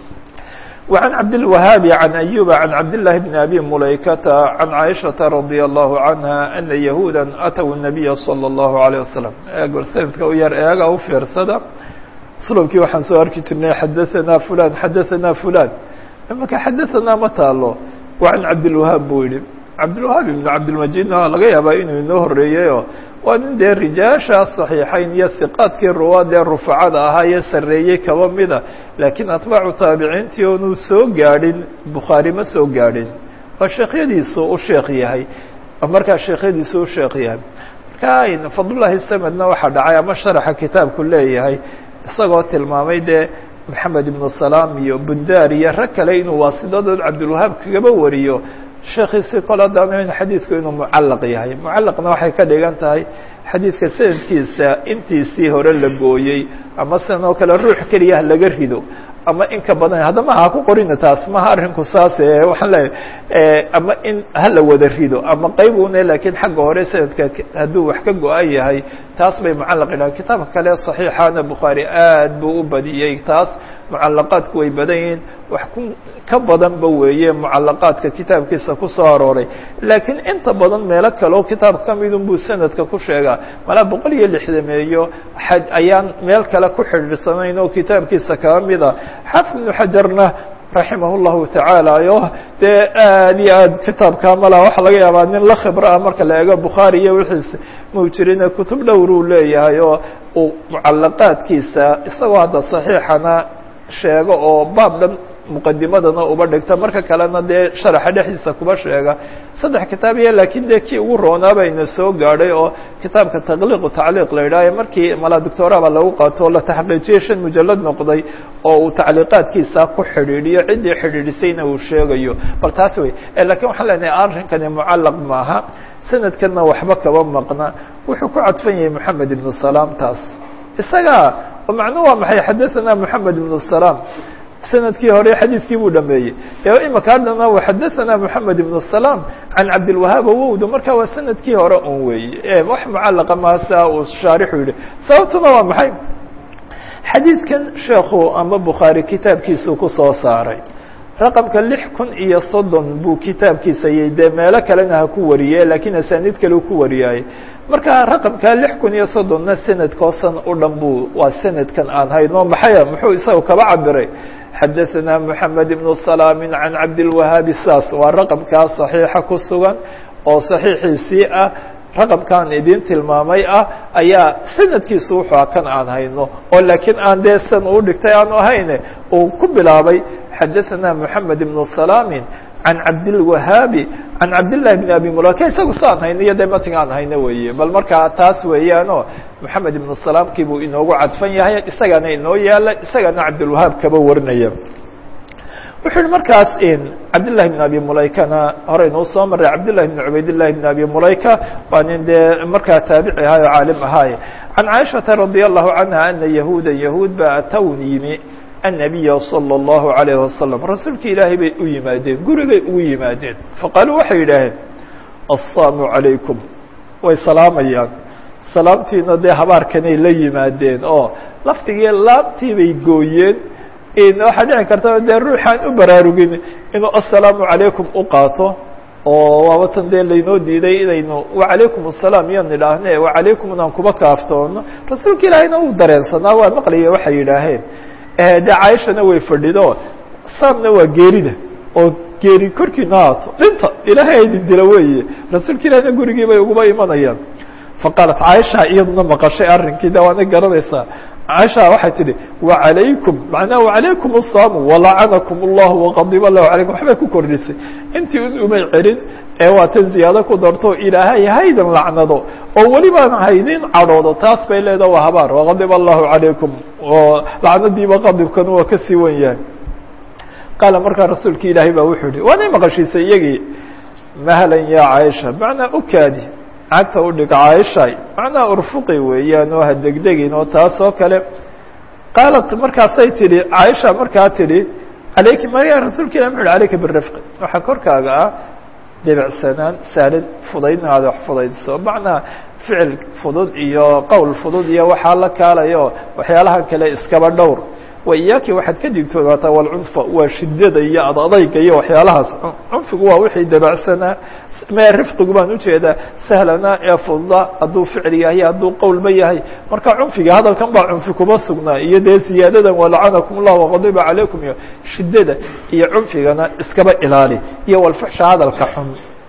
وعن عبد الوهاب عن أيوب عن عبد الله بن أبي مليكة عن عائشة رضي الله عنها أن يهودا أتوا النبي صلى الله عليه وسلم أقول سندك وير إياغا وفيرسدا سلوكي وحن سو أركي ترني حدثنا فلان حدثنا فلان إما حدثنا متى الله وعن عبد الوهاب بويلي عبد الوهاب بن عبد المجيد laga yaabaa inuu inoo horeeyeyo waa nin dee rijaasha صaxiixayn iyo hiqaadkii ruwaad ee rufacada ahaa iyo sareeyey kaba mida laakiin atbaacu taabiciintii oonu soo gaadhin bukhaari ma soo gaadhin waa sheekhyadiisu u sheekh yahay markaa sheekhyadiisu u sheekh yahay marka fadlullahi samedna waxaa dhacay ama sharaxa kitaabku leeyahay isagoo tilmaamay dee maxamed ibnu salaam iyo bundaar iyo rag kale inuu waasidadood cabdilwahaab kagaba wariyo sheekiisi kol haddaan xadiidku inuu mucalaq yahay mucalaqna waxay ka dhigan tahay xadiidka sanadkiisa intiisii hore la gooyey ama sidan oo kale ruux keliya laga rido ama in ka badan haddama ha ku qorina taas maha arrinku saas waxaan leeyahay ama in hala wada rido ama qayb une laakiin xagga hore sanadka hadduu wax ka go-an yahay taas bay mucalaq yidhahan kitaabka kale صaxiixana bukhaari aad buu u badiyey taas mucalaqaadku way badan yihiin wax ku ka badanba weeye mucalaqaadka kitaabkiisa ku soo arooray laakiin inta badan meelo kale oo kitaab ka midun buu sanadka ku sheegaa malaa boqol iyo lixdameeyo ayaan meel kale ku xidhiirsanayn oo kitaabkiisa kala mida xaafid ibnu xajarna raximah llahu tacaala yo dee aad iyo aad kitaabka mala waxaa laga yaabaa nin la khibro ah marka la eego bukhaari iyo wixiisa mau jirine kutub dhowr uu leeyahay oo uu mucalaqaadkiisa isagoo hadda saxiixana sheego oo baab dhan muqadimadana uba dhigta marka kalena dee sharaxa dhexdiisa kuba sheega saddex kitaab iyo laakiin dee kii ugu roonaaba soo gaadhay oo kitaabka taqliiqu tacliiq la yidhaaha markii mala doctoraba lagu qaato la taxqiijiyey shan mujalad noqday oo uu tacliiqaadkiisa ku xidhiidhiyo ciddii xidhiidhisayna uu sheegayo bal taas wey lakiin waxaan leenahay arrinkani mucallaq maaha sanadkanna waxba kaba maqna wuxuu ku cadfan yahay moxamed ibnu salaam taas isaga macnuu waa maxay xadathana moxamed ibnu salaam sanadkii hore xadiidkii buu dhameeyey imaka haddana xadaثana moxamed ibn الsalaam can cabdilwahaab wowda marka waa sanadkii hore un weeye wax mucalaqa maasa uu shaarixu yihi sababtuna waa maxay xadiidkan sheekhu ama bukhaari kitaabkiisuu kusoo saaray raqamka lix kun iyo soddon buu kitaabkiisa yay dee meelo kalena ha ku wariye lakiin asaaniid kale ku wariyaaye marka raqamka lix kun iyo soddonna sanadkoosan u dhan buu waa sanadkan aan hayno maxaya muxuu isaga kaba cabiray xadaثana moxamed ibnu salaami can cabdilwahaabi saas waa raqamkaa صaxiixa ku sugan oo صaxiixiisii ah raqamkaan idin tilmaamay ah ayaa sanadkiisu wuxua kan aan hayno oo laakiin aan dee san uu dhigtay aanu ahayne uu ku bilaabay xadaثana moxamed ibnu salaami can cabdilwahaabi can cabdillahi bn abi mulaka isagu saan hayno iyo dee mating aan hayno weeye bal markaa taas weeyaano moxamed ibnu salaamkii buu inoogu cadfan yahay isagana inoo yaala isagana cabdilwahaab kaba warinaya wuxuu yihi markaas cabdillahi bn abi mulaykana horeynuu soo maray cabdillahi bn cubaydillahi bn abi mulayka waa nin dee markaa taabici ahay oo caalim ahaaye can caaishata radi allahu canha ana yahuuda yahuud ba atawn yimi النabiya slى الlahu عalيه wasalam rasuulki ilaahay bay u yimaadeen gurigay ugu yimaadeen faqaaluu waxay yidhaaheen aلsaamu عalaykum way salaamayaan salaamtiina dee habaarkanay la yimaadeen oo lafdigii laabtii bay gooyeen waxaa dhici karta dee ruuxaan u baraarugin inuu aلsalaamu عalaykum u qaato oo waabatan dee laynoo diiday inaynu وaعalaykum الsalaam iyo nidhaahne وaعalaykum inaan kuba kaaftoono rasuulka ilaahayna uu dareensanaa waa maqlaya waxay yidhaaheen de caaishana way fadhido saamna waa geerida oo geeri korkiina haato dhinta ilaahay aydin dila weeye rasuulka ilahina gurigii bay uguba imanayaan faqaalat caaisha iyaduna maqashay arrinkii de waana garanaysaa caaisha waxay tidhi wacalaykum macnaha wacalaykum الsaamu walacanakum اllahu waqadiba lahu calaykum waxbay ku kordhisay intii un umay celin ee waa tan ziyaado ku darto ilaahay haydan lacnado oo welibaan haydin cadhoodo taas bay leedaha waa habaar waqadiba allahu calaykum oo lacnadiiba qadibkan waa ka sii wan yahay qaala markaa rasuulki ilaahay baa wuxuu yihi waanay maqashiisay iyagii mahlan ya caaisha macnaa ukaadi cagta udhig caaishay macnaa urfuqi weeyaan oo ha degdegin oo taas oo kale qaalat markaasay tidhi caaisha markaa tidhi alayki marya rasuulka ilah muxu uhi alayka birifqi waxaa korkaaga ah debicsanaan saalid fudayd inaad wax fudaydiso macnaa ficil fudud iyo qowl fudud iyo waxaa la kaalayo waxyaalaha kale iskaba dhowr wa iyaaki waxaad ka digtoonaataa walcunfa waa shidada iyo ad adayga iyo waxyaalahaas cunfigu waa wixii dabacsanaa mee rifqigu baan ujeedaa sahlana ee fududa hadduu ficil yahay hadduu qowlba yahay marka cunfiga hadalkan baa cunfi kuma sugnaa iyo dee ziyaadadan walacanakum llah waqadiba calaykum iyo shidada iyo cunfigana iskaba ilaali iyo walfuxsha hadalka xun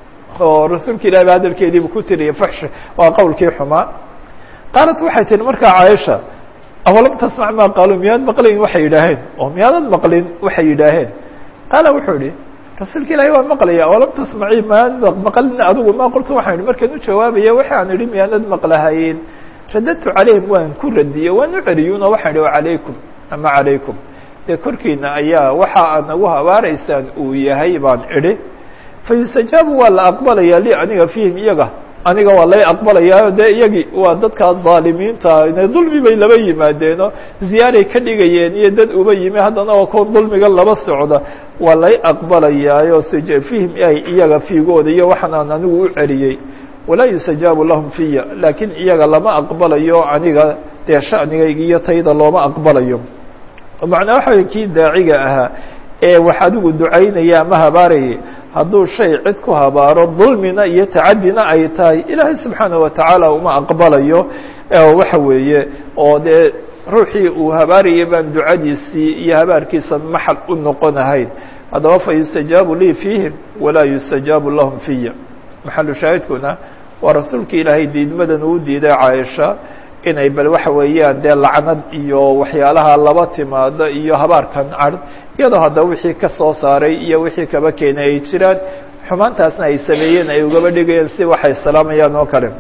oo rasuulka ilahi ba hadalkeediibu ku tiriya fuxsha waa qowlkii xumaa qaalat waxay tihi markaa caaisha awalam tasmac maa qaaluu miyaad maqlayn waxay yidhaaheen oo miyaadad maqlin waxay yidhaaheen qaala wuxuu ihi rasuulka ilaahi waan maqlaya awalam tasmaci maanad maqlin adigu ma qultu waxaan ihi markaan u jawaabaya waxaan idhi miyaanad maqlahayn radadtu calayhim waan ku radiyey waan u celiyuno waxaan idhi calaykum ama calaykum dee korkiina ayaa waxa aad nagu habaaraysaan uu yahay baan idhi fayustajaabu waa la aqbalaya li aniga fiihim iyaga aniga waa lay aqbalayaayo dee iyagii waa dadka dhaalimiinta dulmi bay laba yimaadeeno ziyaaray ka dhigayeen iyo dad uba yimi haddana waa kuwa dulmiga laba socda waa lay aqbalayaayo fihim ay iyaga fiigooda iyo waxaan aan anigu u celiyey walaa yustajaabu lahum fiya laakiin iyaga lama aqbalayo aniga dee sha'nigayga iyo tayda looma aqbalayo macnaa waxa kii daaciga ahaa ee wax adigu ducaynaya ama habaarayay hadduu shay cid ku habaaro dulmina iyo tacadina ay tahay ilaahay subxaanaه watacaala uma aqbalayo waxa weeye oo dee ruuxii uu habaarayay baan ducadiisii iyo habaarkiisa maxal u noqonahayn haddaba fa yustajaabu lii fiihim walaa yustajaabu lahum fiya maxalu shaahidkuna waa rasuulka ilaahay diidmadan uu diiday caaisha inay bal waxa weeyaan dee lacnad iyo waxyaalaha laba timaado iyo habaarkan card iyadoo haddaba wixii ka soo saaray iyo wixii kaba keenay ay jiraan xumaantaasna ay sameeyeen ay ugaba dhigayeen si waxay salaamayaan oo kale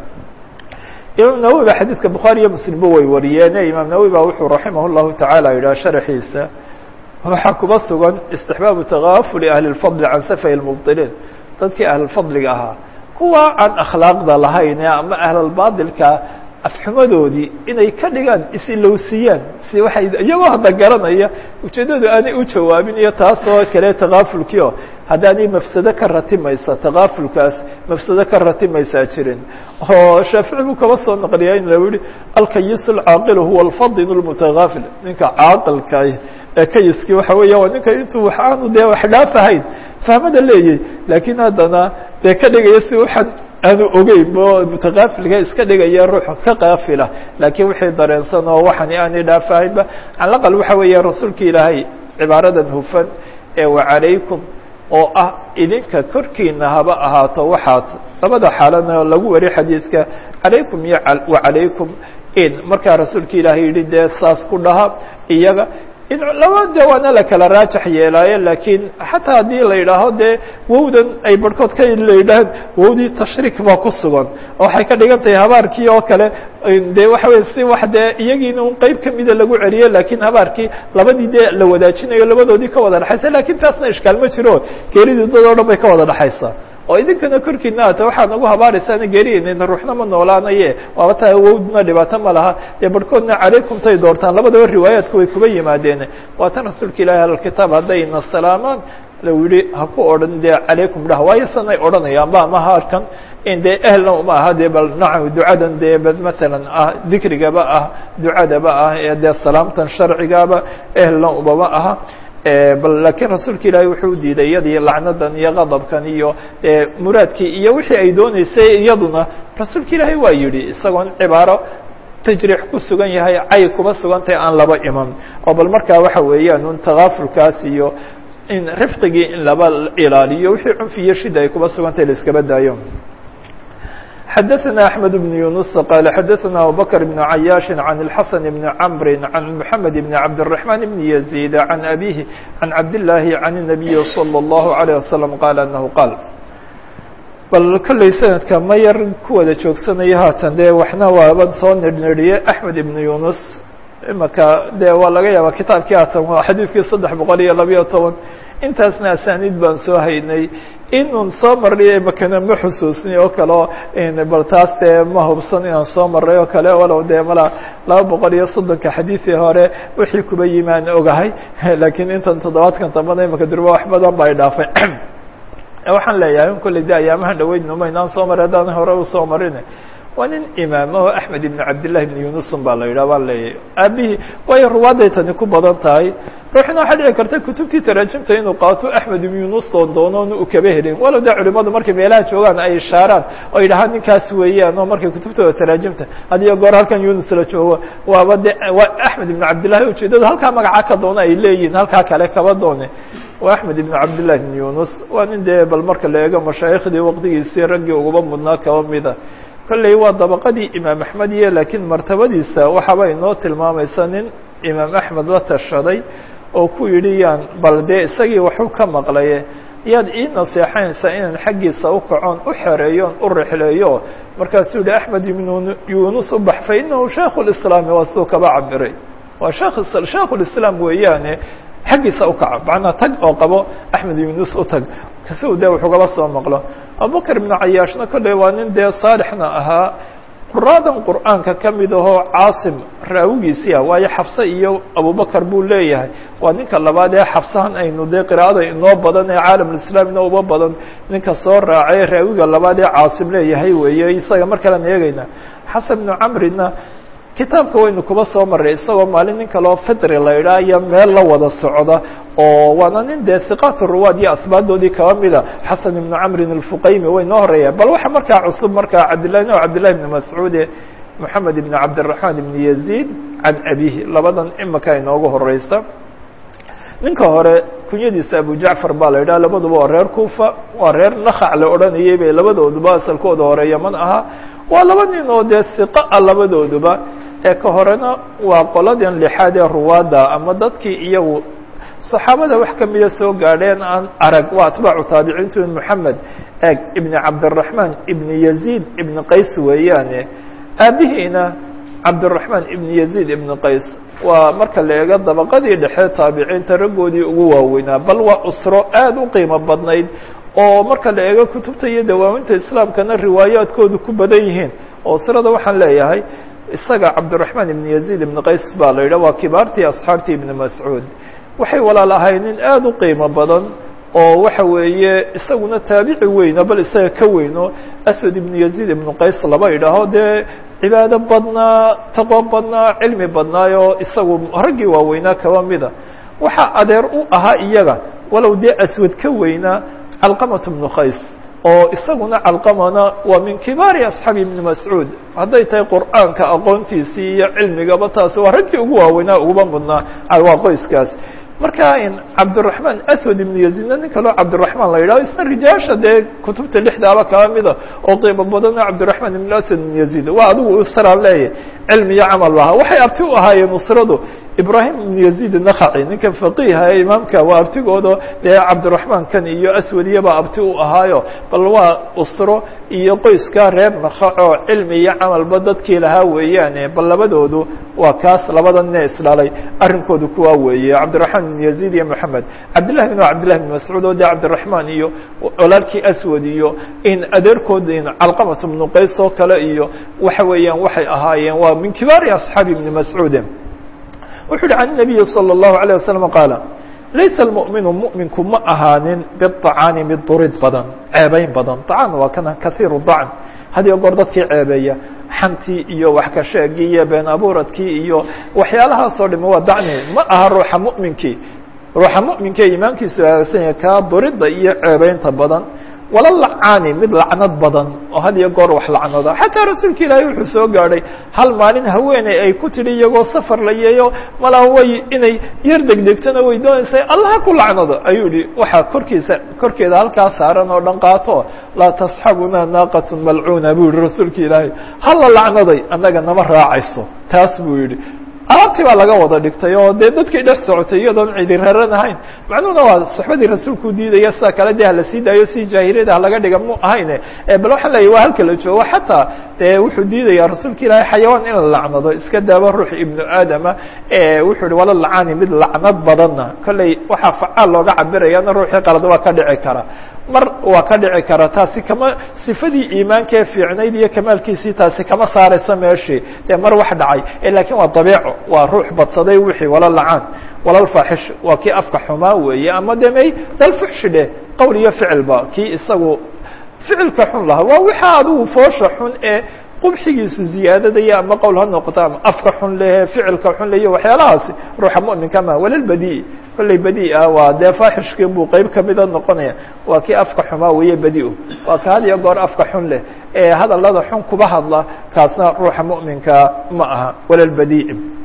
imaam nawowi ba xadiidka bukhaari iyo muslimba way wariyeene imaam nawowi ba wuxuu raximah llahu tacaala yidhaha sharaxiisa waxaa kuba sugan istixbaabu takaafuli ahli lfadli can safay lmubdiliin dadkii ahlulfadliga ahaa kuwa aan akhlaaqda lahayn ama ahlalbaadilka afxumadoodii inay ka dhigaan is-ilowsiiyaan si waxay iyagoo hadda garanaya ujeeddadu aanay u jawaabin iyo taasoo kale takaafulkii oo haddaanay mafsado ka ratimaysa takaafulkaas mafsado ka ratimaysaa jirin oo shaafici buu kaba soo naqliyaa in lau yihi alkayis alcaaqilu huwa alfadin lmutakaafil ninka caaqilka ee kayiskii waxa weeya waa ninka intuu wax aanu dee wax dhaafahayn fahmada leeyay laakiin haddana dee ka dhigaya si waxaan aanu ogeyn bo mutakaafilka iska dhigaya ruux ka kaafila laakiin wixii dareensan oo waxani aanay dhaafahaynba calaqal waxa weeya rasuulka ilaahay cibaaradan hufan ee wacalaykum oo ah idinka korkiina haba ahaato waxaad labada xaalana lagu wari xadiidka calaykum iyo wacalaykum in markaa rasuulka ilaahay yihi dee saas ku dhaha iyaga in laba de waana la kala raajax yeelaayo laakiin xataa haddii la yidhaaho dee wowdan ay barhkood ka la yidhahaan wowdii tashriik baa ku sugan waxay ka dhigan tahay habaarkii oo kale de waxa weye si wax dee iyagiina un qeyb kamida lagu celiyo lakiin habaarkii labadii dee la wadaajinayo labadoodii ka wada dhexaysa lakin taasna ishkaal ma jiro geeridii dad o dhan bay ka wada dhexaysaa oo idinkana korkiina ata waxaad nagu habaaraysaana geeriyeynayna ruuxna ma noolaanaye waaba taa wowdna dhibaato ma laha dee barhkoodna calaykum tay doortaan labadaba riwaayaadku way kuba yimaadeen waa tan rasuulka ilahi ahlkitaab haddayna salaamaan lau yihi ha ku odhan dee calaykum dhah waayo sanay odhanayaan ba ama haarkan in dee ehelna uma aha dee bal nacam ducadan dee bal matalan ah dikrigaba ah ducadaba ah ee dee salaamtan sharcigaba ehelna umama aha bal lakiin rasuulka ilaahay wuxuu diiday iyadii lacnadan iyo qadabkan iyo muraadkii iyo wixii ay dooneysay iyaduna rasuulka ilaahay waa yidhi isagoon cibaaro tajriix ku sugan yahay cay kuba sugantahay aan laba iman oo bal markaa waxa weeyaan un takaafulkaas iyo in rifqigii in laba ilaaliyo wixii cunfi iyo shida ay kuba sugantahay la iskaba daayo xdثna أحمد بن يuنس qال xdثna أبوبكر بن عyاaش عن الحسن بن عمر عن محمد بن عبد الرحمن بن يزيد عن أبيه عن عبد الله عن النبي صلى الله عليه وسلم qال أنه qال bal kolley sanadka ma yar ku wada joogsanaya haatan dee waxna waaban soo nirniriyey أحmed بن يuنس imaka de waa laga yaaba kitaabkii haatan waa xadiidkii saddex boqol iyo labayo toban intaasna asaaniid baan soo haynay inun soo marnay makana ma xusuusnay oo kaleo bal taas dee ma hubsan inaan soo marray oo kale walow dee mala laba boqol iyo soddonka xadiidii hore wixii kuba yimi aan ogahay lakiin intan toddobaadkan dambana imaka durba wax badan ba ay dhaafay waxaan leeyahay in kolley de ayaamahan dhaweydnuma inaan soo maray haddaan hore usoo marin waa nin imaamaho axmed ibn cabdillahi ibn yunusun baa la yidhah baan leeyahay aabihii waayo ruwaaday tani ku badan tahay ruuxna waxaa dhici karta kutubtii taraajimta inuu qaato axmed ibn yunus doon doonoon u kaba helin walow dee culimadu markay meelaha joogaan ay ishaaraan oo yidhahaan ninkaas weeyaan oo markay kutubtooda taraajimta hadiyo goor halkan yunus la joogo waaba de waa axmed ibn cabdillahi ujeedadu halkaa magaca ka doona ay leeyihin halkaa kale kaba doone waa axmed ibn cabdillahi ibn yunus waa nin dee bal marka la eego mashaayikhdii waqtigiisii raggii uguba mudnaa kaba mida kolley waa dabaqadii imaam axmed iyo laakiin martabadiisa waxaaba inoo tilmaamaysa nin imaam axmed la tashaday oo ku yidhi yaan bal dee isagii waxu ka maqlaye yaad ii naseexaynaysaa inaan xaggiisa u kacoon u xereeyoon u rixleeyo markaasuu yihi axmed ibn yunus u bax fa inahu shaikhu lislaami waa siduu kaba cabiray waa shekh shaikhu lislaam weeyaane xaggiisa u kaco macnaa tag oo qabo axmed yunus u tag si u dee wuxuu kaba soo maqlo abubakr ibnu cayaashna kolley waa nin dee saalixna ahaa quraadan qur'aanka ka mid ahoo caasim raawigiisii ah waayo xafse iyo abubakar buu leeyahay waa ninka labaad ee xafsahan aynu dee qiraa'ada inoo badan ee caalamulislaamina uba badan ninka soo raacay raawiga labaad ee caasim leeyahay weeye isaga mar kalean eegayna xasan bnu camrina kitaabka waynu kuba soo maray isagoo maalin nin kaleo fidri la idhaa iyo meel la wada socda oo waana nin dee hiqaat ruwaad iyo asbaadoodii kaba mida xasan ibnu camrin alfuqaymi way noo horeeya bal waxa markaa cusub markaa cabdillahi no cabdillahi ibni mascuude moxamed ibn cabdiraxmaan ibn yaziid can abihi labadan imika inoogu horeysa ninka hore kunyadiisa abu jacfar baa la yidhaha labaduba waa reer kufa waa reer nakac la odhanayay bay labadooduba asalkooda hore yaman ahaa waa laba nin oo dee hiqa ah labadooduba ee ka horena waa qoladan lixaad ee ruwaadda ama dadkii iyagu saxaabada wax kamida soo gaadheen aan arag waa atbaacu taabiciintu moxamed eg ibni cabdiraxmaan ibni yaziid ibni qays weeyaane aabihiina cabdiraxmaan ibni yaziid ibni qays waa marka la eego dabaqadii dhexe taabiciinta raggoodii ugu waaweynaa bal waa usro aada u qiimo badnayd oo marka la eego kutubta iyo dawaaminta islaamkana riwaayaadkoodu ku badan yihiin oo usrada waxaan leeyahay isaga cabdiraxmaan ibni yaziid ibni qays baa la yidhah waa kibaartii asxaabtii ibni mascuud waxay walaal ahay nin aada u qiimo badan oo waxa weeye isaguna taabici weyno bal isaga ka weyno aswad ibnu yaziid ibnu qays laba idhaaho dee cibaado badnaa taqwo badnaa cilmi badnaayo isagu raggii waaweynaa kaba mida waxaa adeer u ahaa iyaga walow dee aswad ka weynaa calqamat bnu qays oo isaguna calqamana waa min kibaari asxaabi ibni mascuud hadday tahay qur'aanka aqoontiisii iyo cilmigaba taasi waa raggii ugu waaweynaa uguba mudnaa waa qoyskaas marka cabdiraxmaan aswad ibnu yaziidna nin kaloo cabdiraxmaan la yidhaho isna rijaasha dee kutubta lixdaaba kaba mida oo qiimo badana cabdiraxmaan ibn aswad ibn yaziid waa adigu usraan leeyahy cilmi iyo camal lahaa waxay abti u ahaayeen usradu ibrahim ibn yaziid nakaci ninkan faqiiha ee imaamka waa abtigooda dee cabdiraxmaan kan iyo aswad iyaba abti u ahaayo bal waa usro iyo qoyskaa reer nakaco cilmi iyo camalba dadkii lahaa weeyaane bal labadoodu waa kaas labada nine isdhalay arrinkoodu kuwaa weeye cabdiraxmaan ibn yaziid iyo moxamed cabdillahi bin cabdillahi bin mascuud oo dee cabdiraxmaan iyo walaalkii aswad iyo in adeerkood in calqamat ibnu qays oo kale iyo waxa weeyaan waxay ahaayeen waa min kibaari asxaabi ibni mascuude wuxuu yihi can الnabiyi slى الlahu عalيه waslم qaala laysa اlmuؤminu muؤminku ma ahaanin biلطacaani mid durid badan ceebeyn badan طacaan waa kana kaiiru dacn had iyo goor dadkii ceebeeya xantii iyo wax ka sheegii iyo been abuuradkii iyo waxyaalahaasoo dhami waa dacni ma aha ruuxa muؤminkii ruuxa muؤminka ee iimaankiisu hagaagsan yahay kaa durida iyo ceebeynta badan wala lacaani mid lacnad badan oo had iyo goor wax lacnada xataa rasuulka ilaahay wuxuu soo gaadhay hal maalin haweeney ay ku tidhi iyagoo safar la yeeyo malaa way inay yar degdegtona way doonaysay allaha ku lacnado ayuu yihi waxaa korkiisa korkeeda halkaa saaran oo dhan qaato laa tasxabuna naaqatu malcuuna buu yihi rasuulka ilaahay hala lacnaday annaga nama raacayso taas buu yihi alaabtii baa laga wada dhigtay oo dee dadkii dhex socotay iyadoon cidi raran ahayn macnuhuna waa soxbadii rasuulku diidaya sida kale dee hala sii daayo si jaahiliyada halaga dhiga mu ahayne bal waxaan leeyahy waa halka la joogo xataa dee wuxuu diidaya rasuulka ilaahay xayawaan in la lacnado iska daaba ruux ibnu aadama wuxuu ihi wala lacaani mid lacnad badanna kolley waxaa facaal looga cabirayana ruuxii qalad waa ka dhici kara mar waa ka dhici kara taasi kama sifadii iimaanka ee fiicnayd iyo kamaalkiisii taasi kama saaraysa meeshii dee mar wax dhacay lakiin waa dabiico waa ruux badsaday wixii wala lacaan walalfaaxish waa kii afka xumaa weeye ama de may dalfuxshi dheh qowl iyo ficilba kii isagu ficilka xun lahaa waa wixaa adigu foosha xun ee qubxigiisu ziyaadadaya ama qowl ha noqoto ama afka xun lehe ficilka xun leyo waxyaalahaasi ruuxa muminka ma walalbadi kolley badi ah waa dee faaxishkii buu qeyb kamida noqonaya waa kii afka xumaa weeye badi-u waa ka had iyo goor afka xun leh ee hadalada xun kuba hadla kaasna ruuxa muminka ma aha walalbadi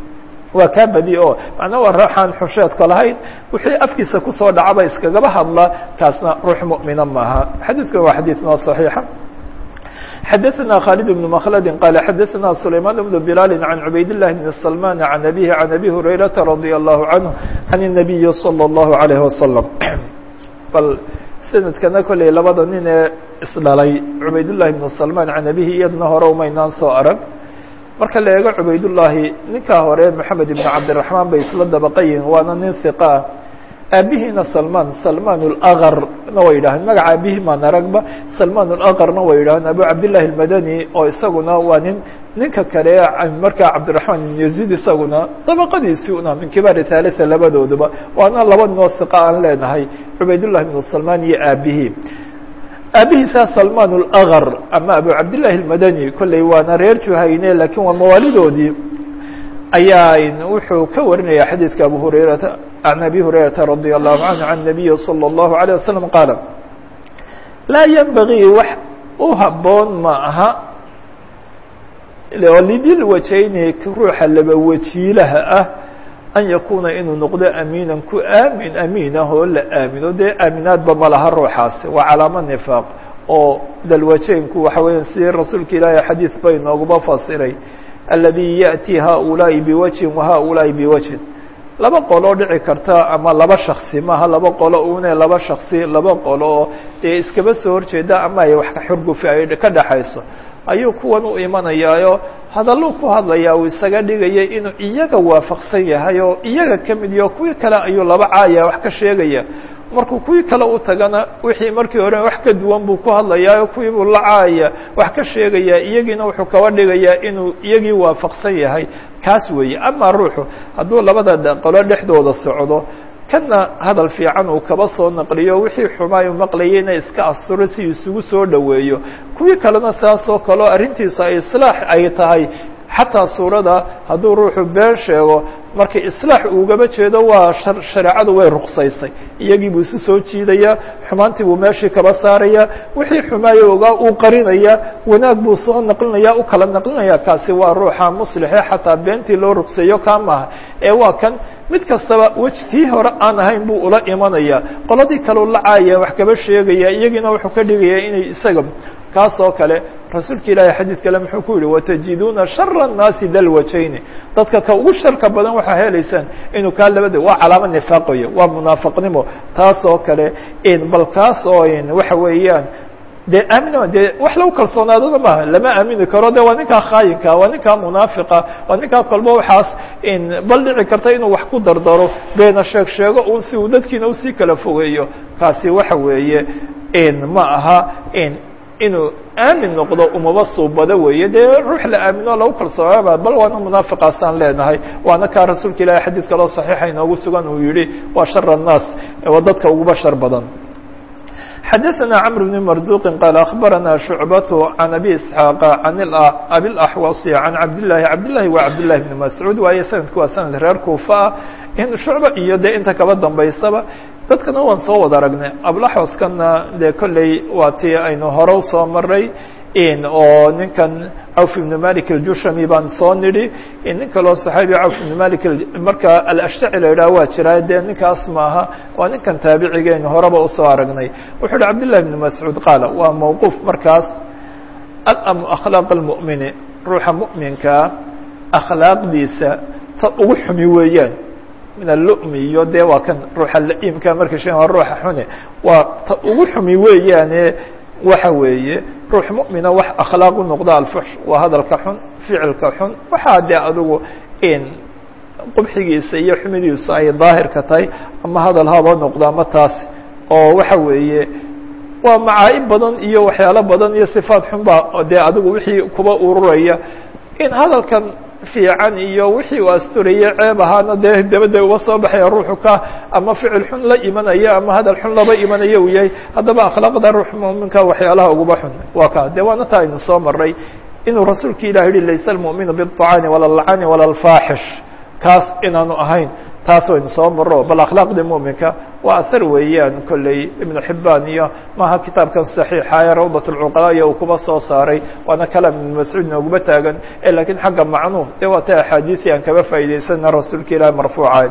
waa kaa badi o macnaa waa ruuxaan xusheedka lahayn wixii afkiisa kusoo dhacaba iskagaba hadla kaasna ruux mumina maaha xadiidkan waa xadiid noo صaxiixa xadaثna khالد بن مkلd qال xadaثna سlayman بن بلال عن عubayd اللh بن سلمان عن أbيه عن أbي هurayرaةa رضي الله عنه عن النبي صلى الله عليه وسلم bal snadkana koley labada nin ee isdhalay cubaydاللahi بن سلمان عan أbيه iyadna hore umaynaan soo arag marka la eego cubaydاللahi ninkaa hore محamed بن cabdiرaحmaan bay isla dabaqayihin waana nin ثiqaa aabihiina salman salman اlaqarna way yidhahdeen magaca aabihii maan aragba salman اlaqarna way yidhahdeen abu cabdillahi اlmadani oo isaguna waa nin ninka kale markaa cabdiraxmaan ibn yaziid isaguna dabaqadiisii una min kibaari thalitha labadooduba waana laba noo siqa aan leenahay cubaydullahi ibnu salman iyo aabihii aabihiisa salman اlaqar ama abu cabdillahi اlmadani kolley waana reer juhayne lakiin waa mawaalidoodii ayaa wuxuu ka warinaya xadiidka abu hurayrata can abi hurayrata radi allahu canhu can nabiyi salى اllahu عalيه wasalam qaala laa yenbagii wax u haboon ma aha lidil wajayni ruuxa laba wajiilaha ah an yakuuna inuu noqdo amiinan ku aamin amiin ah oo la aamino dee aaminaadba ma laha ruuxaasi waa calaamo nifaaq oo dalwajaynku waxa weya sidii rasuulka ilaahi xadiid bay nooguma fasiray aladi yaأti haؤulaaءi biwajhin wahaؤulaaءi biwajhin laba qoloo dhici karta ama laba shaksi maaha laba qolo une laba shaksi laba qolo oo dee iskaba soo horjeeda ama ay wax xurgufi ay ka dhaxayso ayuu kuwan u imanayaayo hadalluu ku hadlayaa uu isaga dhigaya inuu iyaga waafaqsan yahay oo iyaga ka mid yaho kuwii kale ayuu laba caaya wax ka sheegaya markuu kuwii kale u tagana wixii markii hore wax ka duwan buu ku hadlayaa kuwii buu la caaya wax ka sheegayaa iyagiina wuxuu kaba dhigayaa inuu iyagii waafaqsan yahay kaas weeye ama ruuxu hadduu labada qolo dhexdooda socdo kana hadal fiican uu kaba soo naqliyo wixii xumaayu maqlayayna iska asturo si isugu soo dhoweeyo kuwii kalena saasoo kaleo arrintiisu ay islaax ay tahay xataa suurada hadduu ruuxu been sheego markii islaax ugaba jeedo waa shareecadu way ruqsaysay iyagii buu isu soo jiidaya xumaantii buu meeshii kaba saaraya wixii xumaayo ogaa uu qarinaya wanaag buu soo naqlinaya u kala naqlinaya kaasi waa ruuxa muslixe xataa beentii loo ruqseeyo kaa maaha ee waa kan mid kastaba wejkii hore aan ahayn buu ula imanaya qoladii kaleu la caaya wax kaba sheegaya iyagiina wuxuu ka dhigaya inay isaga kaas oo kale rasuulka ilaahi xadiid kale muxuu ku yihi watajiduuna shara الnaasi dalwajayni dadka ka ugu sharka badan waxaa helaysaan inuu kaa labada waa calaamo nifaaqayo waa munaafaqnimo taas oo kale bal kaas oo waxa weeyaan de aamin de wax lagu kalsoonaadona maaha lama aamini karo de waa ninkaa khaayinka waa ninkaa munaafiqa waa ninkaa kolba waxaas bal dhici karta inuu wax ku dardaro beena sheeg sheego un si uu dadkiina usii kala fogeeyo kaasi waxa weeye ma aha inuu aamin noqdo umaba suubado weeye dee ruux la aamino lagu kalsoonaba bal waana munaafiqaasaan leenahay waana kaa rasuulka ilahi xadiid kaloo saxiixa inoogu sugan uu yihi waa shar الnaas waa dadka uguba shar badan xadaثna cمر بن مرزuq qال أخbarana شhuعbaة عan أbي إسحاaq عan abi الأxwaصi عan cabdالlahi cabdالlahi wa cabdالlahi بن mascuud waaye sanadku waa sanad reer kuufa ah in shucba iyo de inta kaba dambaysaba dadkana waan soo wada aragnay ablaxwaskana dee kolley waa tii aynu hore usoo maray oo ninkan cawf ibnu malik aljushami baan soo nidhi nin kaloo saxaabi cawf ibnu malik marka alashtaci la yidhaha waa jiraa dee ninkaas maaha waa ninkan taabicigaynu horeba usoo aragnay wuxuu uhi cabdillahi ibnu mascuud qaala waa mawquuf markaas alamu akhlaaq almu'mini ruuxa mu'minkaa akhlaaqdiisa ta ugu xumi weeyaan min allu'mi iyo dee waa kan ruuxa la-iimka marka shan waa ruuxa xune waa ta ugu xumi weeyaane waxa weeye ruux mu'mina wax akhlaaq u noqda alfuxsh waa hadalka xun ficilka xun waxaa dee adigu in qubxigiisa iyo xumidiisu ay daahirka tahay ama hadal haba noqdo ama taas oo waxa weeye waa macaa'ib badan iyo waxyaalo badan iyo sifaat xun baa dee adigu wixii kuba ururaya in hadalkan fiican iyo wixii uu asturaya ceeb ahaana dee dabada uga soo baxaya ruuxu ka ama ficil xun la imanaya ama hadal xun laba imanaya uu yahay haddaba akhlaaqda ruux muminka waxyaalaha uguba xun waa ka de waana taa aynu soo maray inuu rasuulka ilah yihi laysa almu'minu biلطacaani wala اlcani wala اlfaaxish kaas inaanu ahayn taas waynu soo maro bal akhlaaqda muminka waa ahar weeyaan kolley ibnu xibaan iyo maaha kitaabkan saxiixa ee rawdat اlcuqalaaya uu kuba soo saaray waana kalaam ibn mascuud nooguma taagan lakiin xagga macnuh dee waa ta axaadiisi aan kaba faa'idaysana rasuulka ilahi marfuuca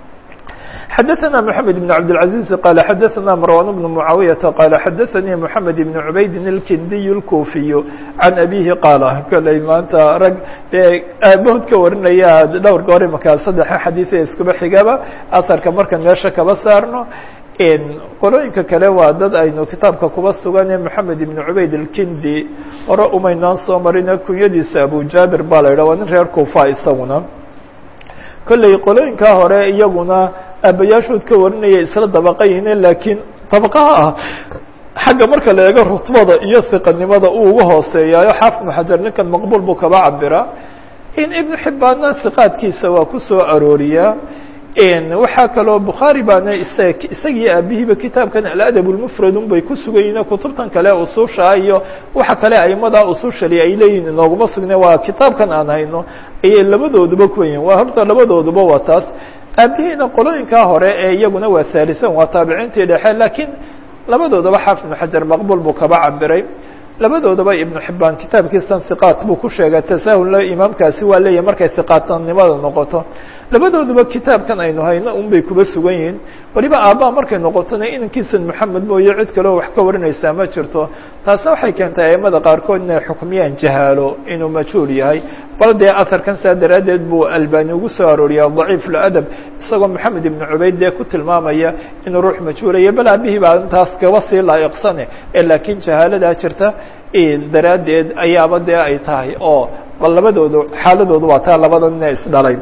xadaثna mحamed بن cabdالعaزيز qال xadaثna marwan بن معaawiyaةa qال xadaثanii mحamed بن cubaydin الkindiy الkufiy can abihi qaala koley maanta rag dee aabahood ka warinaya dhowr goor imaka saddexa xadiiثe iskuba xigaba asarka markan meesha kaba saarno qolooyinka kale waa dad aynu kitaabka kuba sugane mحamed بن cubayd الkindi hore umaynaan soo marine kunyadiisa abu jabir ba la yidhah waa nin reer kufa isaguna kolley qolooyinkaa hore iyaguna aabayaashood ka warinaya isla dabaqayine laakiin dabaqaha ah xagga marka la eego rutbada iyo hiqanimada uu uga hooseeyaayo xaafid ibnu xajar ninkan maqbuul buu kaba cabiraa in ibnu xibbaanna hiqaadkiisa waa ku soo arooriyaa waxaa kaloo bukhaari baana isaga isagii aabihiiba kitaabkan aladab lmufradun bay ku sugayiin kutubtan kale ususha iyo waxa kale aimadaa usushali ay leeyihin inooguma sugne waa kitaabkan aan hayno ayay labadooduba kuwayihin waa horta labadooduba waa taas aabihiina qolooyinkaa hore ee iyaguna waa haalisan waa taabiciintii dhexe laakiin labadoodaba xaafid ibnu xajar maqbuul buu kaba cabiray labadoodaba ibnu xibaan kitaabkiisan hiqaat buu ku sheegay tasaahulna imaamkaasi waa leeyahay markay hiqaatanimada noqoto labadooduba kitaabkan aynu hayno un bay kuba sugan yihiin waliba aabbaha markay noqotona inankiisan moxamed mooye cid kaleo wax ka warinaysaa ma jirto taasna waxay keentay aimada qaarkood inay xukmiyaan jahaalo inuu majhuul yahay bal dee aharkan saa daraaddeed buu albani ugu soo arooriyaa daciif ladab isagoo maxamed ibnu cubayd dee ku tilmaamaya inuu ruux majhuulaya bal aabihii baa intaas kaba sii laa'iqsane ee laakiin jahaaladaa jirta daraaddeed ayaaba dee ay tahay oo bal labadoodu xaaladoodu waa taa labada nina isdhalay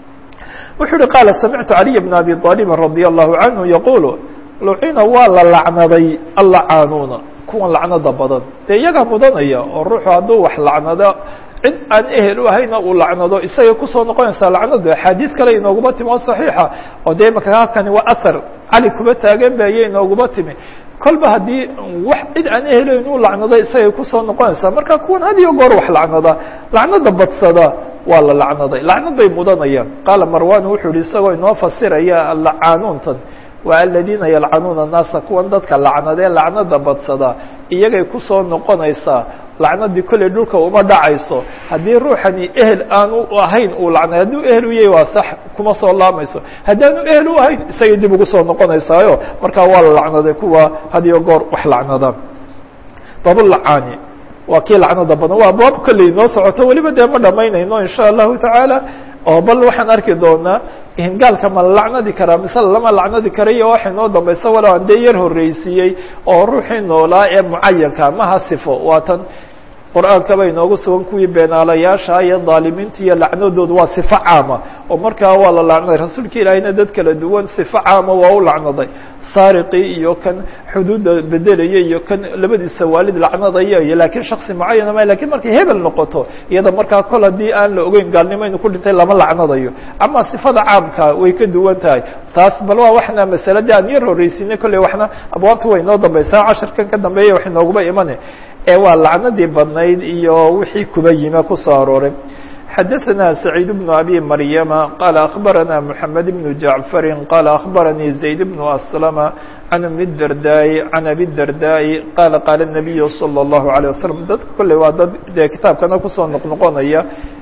wuxuu uhi qaala samictu caliy bna abi aalibin radia allahu canhu yaquulu lucina waa la lacnaday allacaanuuna kuwan lacnada badan dee iyagaa mudanaya oo ruuxu hadduu wax lacnado cid aan ehel u ahayna uu lacnado isagay kusoo noqonaysaa lacnadu axaadiis kale inooguma timi oo saxiixa oo dee imaka halkani waa ahar cali kuba taagan ba ayay inooguma timi kolba haddii wax cid aan ehelayn uu lacnado isagay kusoo noqonaysaa marka kuwan had iyo goor wax lacnada lacnada badsada waa la lacnaday lacnad bay mudanayaan qaala marwan wuxuu yihi isagoo inoo fasiraya lacaanuuntan waa aladiina yalcanuuna الnaasa kuwan dadka lacnadee lacnada badsada iyagay kusoo noqonaysaa lacnadii kolley dhulka uma dhacayso haddii ruuxani ehel aanu ahayn uu lacnay hadduu ehel u yahay waa sax kuma soo laamayso haddaanu ehel u ahayn isagay dib ugu soo noqonaysaayo markaa waa la lacnaday kuwa had iyo goor wax lacnada babulacaani waa kii lacnada badan waa baab kolley noo socoto weliba dee ma dhamaynayno in sha allahu tacaala oo bal waxaan arki doonaa gaalka ma la lacnadi karaa mise lama lacnadi kara iyo waxay noo dambaysa walow aan dee yar horreysiiyey oo ruuxii noolaa ee mucayanka maha sifo waa tan qur-aanka bay noogu sugan kuwii beenaalayaasha iyo dhaalimiinta iyo lacnadoodu waa sifo caama oo markaa waa la lacnaday rasuulka ilaahiyna dad kala duwan sifo caama waa u lacnaday saariqii iyo kan xuduudda bedelaya iyo kan labadiisa waalid lacnadaya iyo laakiin shaksi mucayana ma lakin markay hebel noqoto iyada markaa kol haddii aan la ogeyn gaalnimo inu ku dhintay lama lacnadayo ama sifada caamka way ka duwan tahay taas bal waa waxna masalada aan yar horreysinay kolley waxna abwaabta way noo dambaysaa casharkan ka dambeeya wax inooguba imane ee waa lacnadii badnayd iyo wixii kuba yime kusoo arooray xadaثna سacيid بن أbي مryma qال أخbarana محamed بن جaعفr qال أخbarnي زayd بن أسلم عن أم الdرداء عن أbي الdرداء qال qال النبي صلى الله عليه وسلم dadka kolley waa dad dee kitaabkana kusoo noqnoqonaya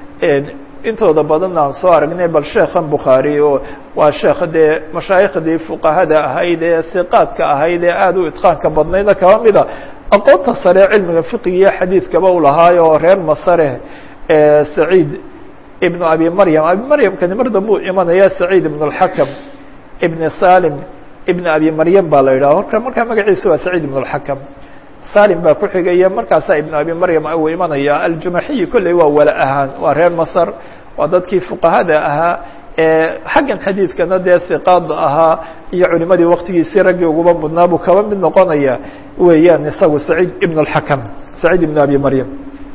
intooda badan aan soo aragnay bal sheekhan bukhaarي oo waa sheekh dee mashaayikhdii fuqahada ahayd ee hiqaadka ahayd ee aad u itqaanka badnayda kaba mida aqoonta sare cilmiga fiqigiyo xadiidkaba u lahaayo oo reer masare سعيid بن أbي mryم abي mryمkani mar dambuu imanaya سعيid بن الحكم بن saلم بن أbي mryم ba la yidhah orka markaa magaciisa waa سعيid بن الحكم salim baa ku xigaya markaasaa iبن أbي mryم uu imanaya aljumaxiyi kolley waa wala ahaan waa reer masr waa dadkii fuqahada ahaa xaggan xadiidkana dee hiqaada ahaa iyo culimadii waktigiisii raggii uguba mudnaa buu kaba mid noqonaya weeyaan isagu سعيid بن الحكم سعيid بن أbي mryم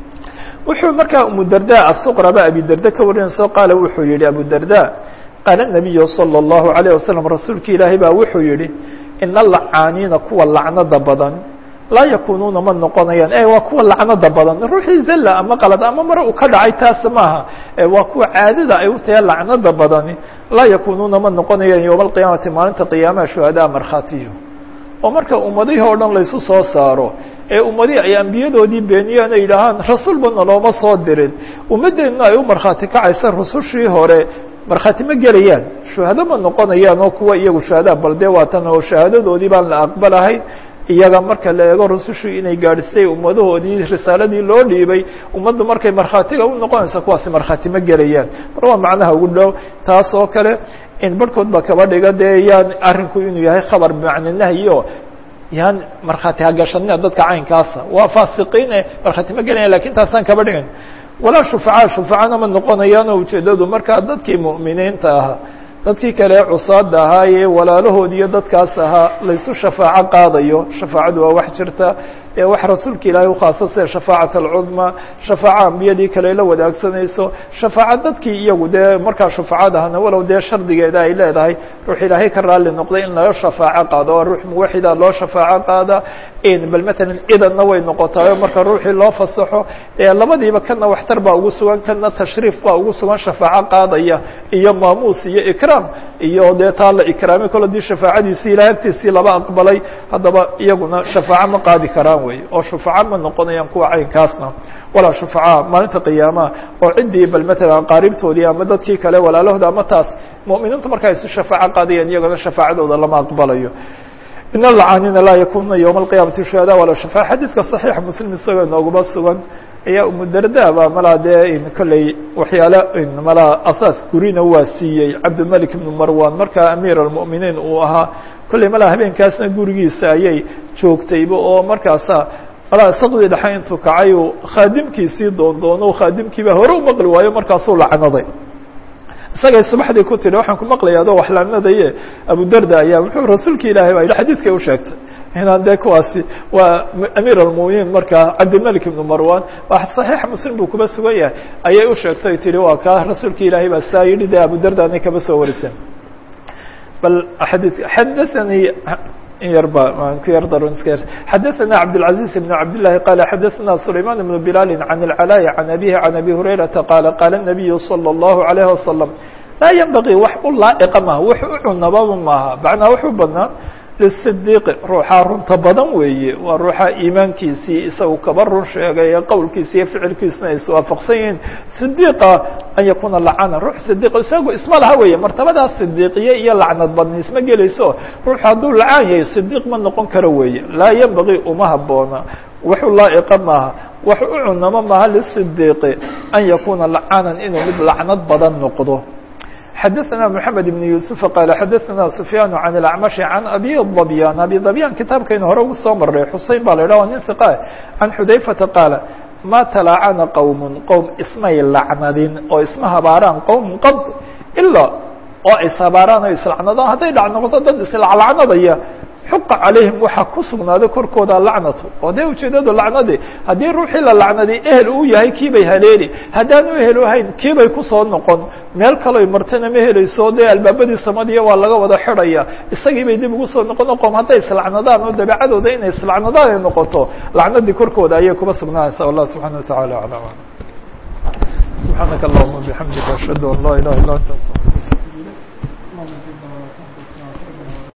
wuxuu markaa umudarda asuqraba abidarda ka warinayso qaala wuxuu yihi abudarda qaala nabiyu salى اllahu عalيه wasalam rasuulka ilaahay baa wuxuu yihi ina lacaaniina kuwa lacnada badan laa yakunuuna ma noqonayaan e waa kuwa lacnada badan ruuxii zalla ama qalad ama mare uu ka dhacay taas maaha waa kuwa caadada ay u tahay lacnada badani laa yakunuuna ma noqonayaan yowma alqiyaamati maalinta qiyaamaha shuhadaa markhaatiyo oo marka ummadihii o dhan laysu soo saaro ee ummadihii ay ambiyadoodii beeniyeen ay yidhaahaan rasuulba nalooma soo dirin ummaddeenna ay u markhaati kacaysa rusushii hore markhaati ma gelayaan shuhado ma noqonayaan oo kuwa iyagu shuhadaa bal dee waatan oo shahaadadoodii baan la aqbalahayn iyaga marka la eego rusushii inay gaadhisay ummadahoodii risaaladii loo dhiibay ummaddu markay markhaatiga u noqonaysa kuwaasi markhaati ma gelayaan mar waa macnaha ugu dhow taas oo kale in barhkood ba kaba dhiga dee yaan arrinku inuu yahay khabar bimacna nahyi o yaan markhaati hagashanina dadka caynkaasa waa faasiqiine markhaati ma gelaya lakin taasaan kaba dhigan walaa shufacaa shufacana ma noqonayaanoo ujeedadu markaa dadkii mu'miniinta ahaa dadkii kale cusaada ahaa ee walaalahood iyo dadkaas ahaa laysu shafaaco qaadayo shafaacadu waa wax jirta ee wax rasuulka ilaahay ukhaasa sida shafaacat alcudma shafaaco ambiyadii kale la wadaagsanayso shafaaco dadkii iyagu dee markaa shufaacad ahna walow dee shardigeeda ay leedahay ruux ilaahay ka raalli noqday in laga shafaaco qaado oo ruux muwaxida loo shafaaco qaada bal matalan cidanna way noqotaayo marka ruuxii loo fasaxo labadiiba kana waxtar baa ugu sugan kana tashriif baa ugu sugan shafaaco qaadaya iyo maamuus iyo ikraam iyo dee taa la ikraamay kol hadii shafaacadiisii ilahay agtiisii laba aqbalay haddaba iyaguna shafaaco ma qaadi karaan wey oo shufaaco ma noqonayaan kuwa caynkaasna walaa shufacaa maalinta qiyaamaha oo ciddii bal matalan aqaaribtoodii ama dadkii kale walaalahooda ama taas mu'miniintu marka isu shafaaco qaadayaan iyagona shafaacadooda lama aqbalayo in alcaanina laa yakuna ywma alqiyamati shuhada wala shafaa xadiidka صaxiixa muslim isagoo nooguma sugan ayaa umudarda ba malaa dee kolley waxyaale malaa asaas gurina waa siiyey cabdilmalik ibnu marwan markaa amiir almu'miniin uu ahaa kolley malaa habeenkaasna gurigiisa ayay joogtayba oo markaasa malaa saqdii dhexe intuu kacay uu khaadimkiisii doondoono khaadimkiiba hore u maqli waayo markaasuu lacnaday isagay subaxdii ku tidhi waxaan ku maqlaya adoo wax laamnadaye abudarda ayaa wuxuu rasuulka ilaahay baa yidhi xadiidkay u sheegtay inaan dee kuwaasi waa amiir almu'miniin markaa cabdilmalik ibnu marwan saxiixa muslim buu kuba sugan yahay ayay u sheegtay tihi waa kaa rasuulka ilaahay baa saa yidhi dee abudarda anay kaba soo wariseen bal xadii xadaanii yarba ku yar daron iska yar xadaثana cabdالعaزيز بن cabd للahi qال xadaثana سulayman بن بilal عan العلاء عan أbيه عan أbي هurayرaةa qاala qاala النabiyu slى الlaهu عalيه وasلم laa ynbagي wax u laaئqa maha wax u cunababa maaha macnaa wax u badnaa lلصdiiq ruuxaa runta badan weeye waa ruuxa iimaankiisii isagu kaba run sheegay ee qowlkiisa iyo ficilkiisuna ay iswaafaqsan yihiin صdiiqa an yakuna lacana ruux صdiq isagu isma laha weeye martabadaas صdiiqiye iyo lacnad badni isma gelayso ruuxu hadduu lacaan yahay صdiiq ma noqon karo weeye laa ynbagii uma haboona wax u laaئqa maaha wax u cunamo maaha lصdiiqi an yakuna lacanan inuu mid lacnad badan noqdo xadaثna mحamed بن yuسuف qال xadaثna سufyaan عan الأcmaشh عan abi ضبyan abi ضبyan kitaabkaynu hore ugu soo maray xusein ba la idhah nin ثiqa can xudayfata qaala ma talacana qowm qowm ismay lacnadin oo isma habaaraan qowm qad ilaa oo ishabaaraan oo islacnadaan hadday dhac noqoto dad islaclacnadaya xuqa calayhim waxaa ku sugnaaday korkooda lacnatu oo dee ujeedadu lacnadi haddii ruuxii la lacnaday ehel uu yahay kiibay haleeli haddaan u ehel ahayn kiibay kusoo noqon meel kaloy martana ma helayso dee albaabadii samadiya waa laga wada xidhaya isagii bay dib ugu soo noqon qom hadday islacnadaan oo dabeecadooda inay islacnadaan ay noqoto lacnadii korkooda ayay kuma sugnaanaysa allah subxana wa taعala alam subxaanaka allahuma bixamdika ashhadu an laa ilaha illa anta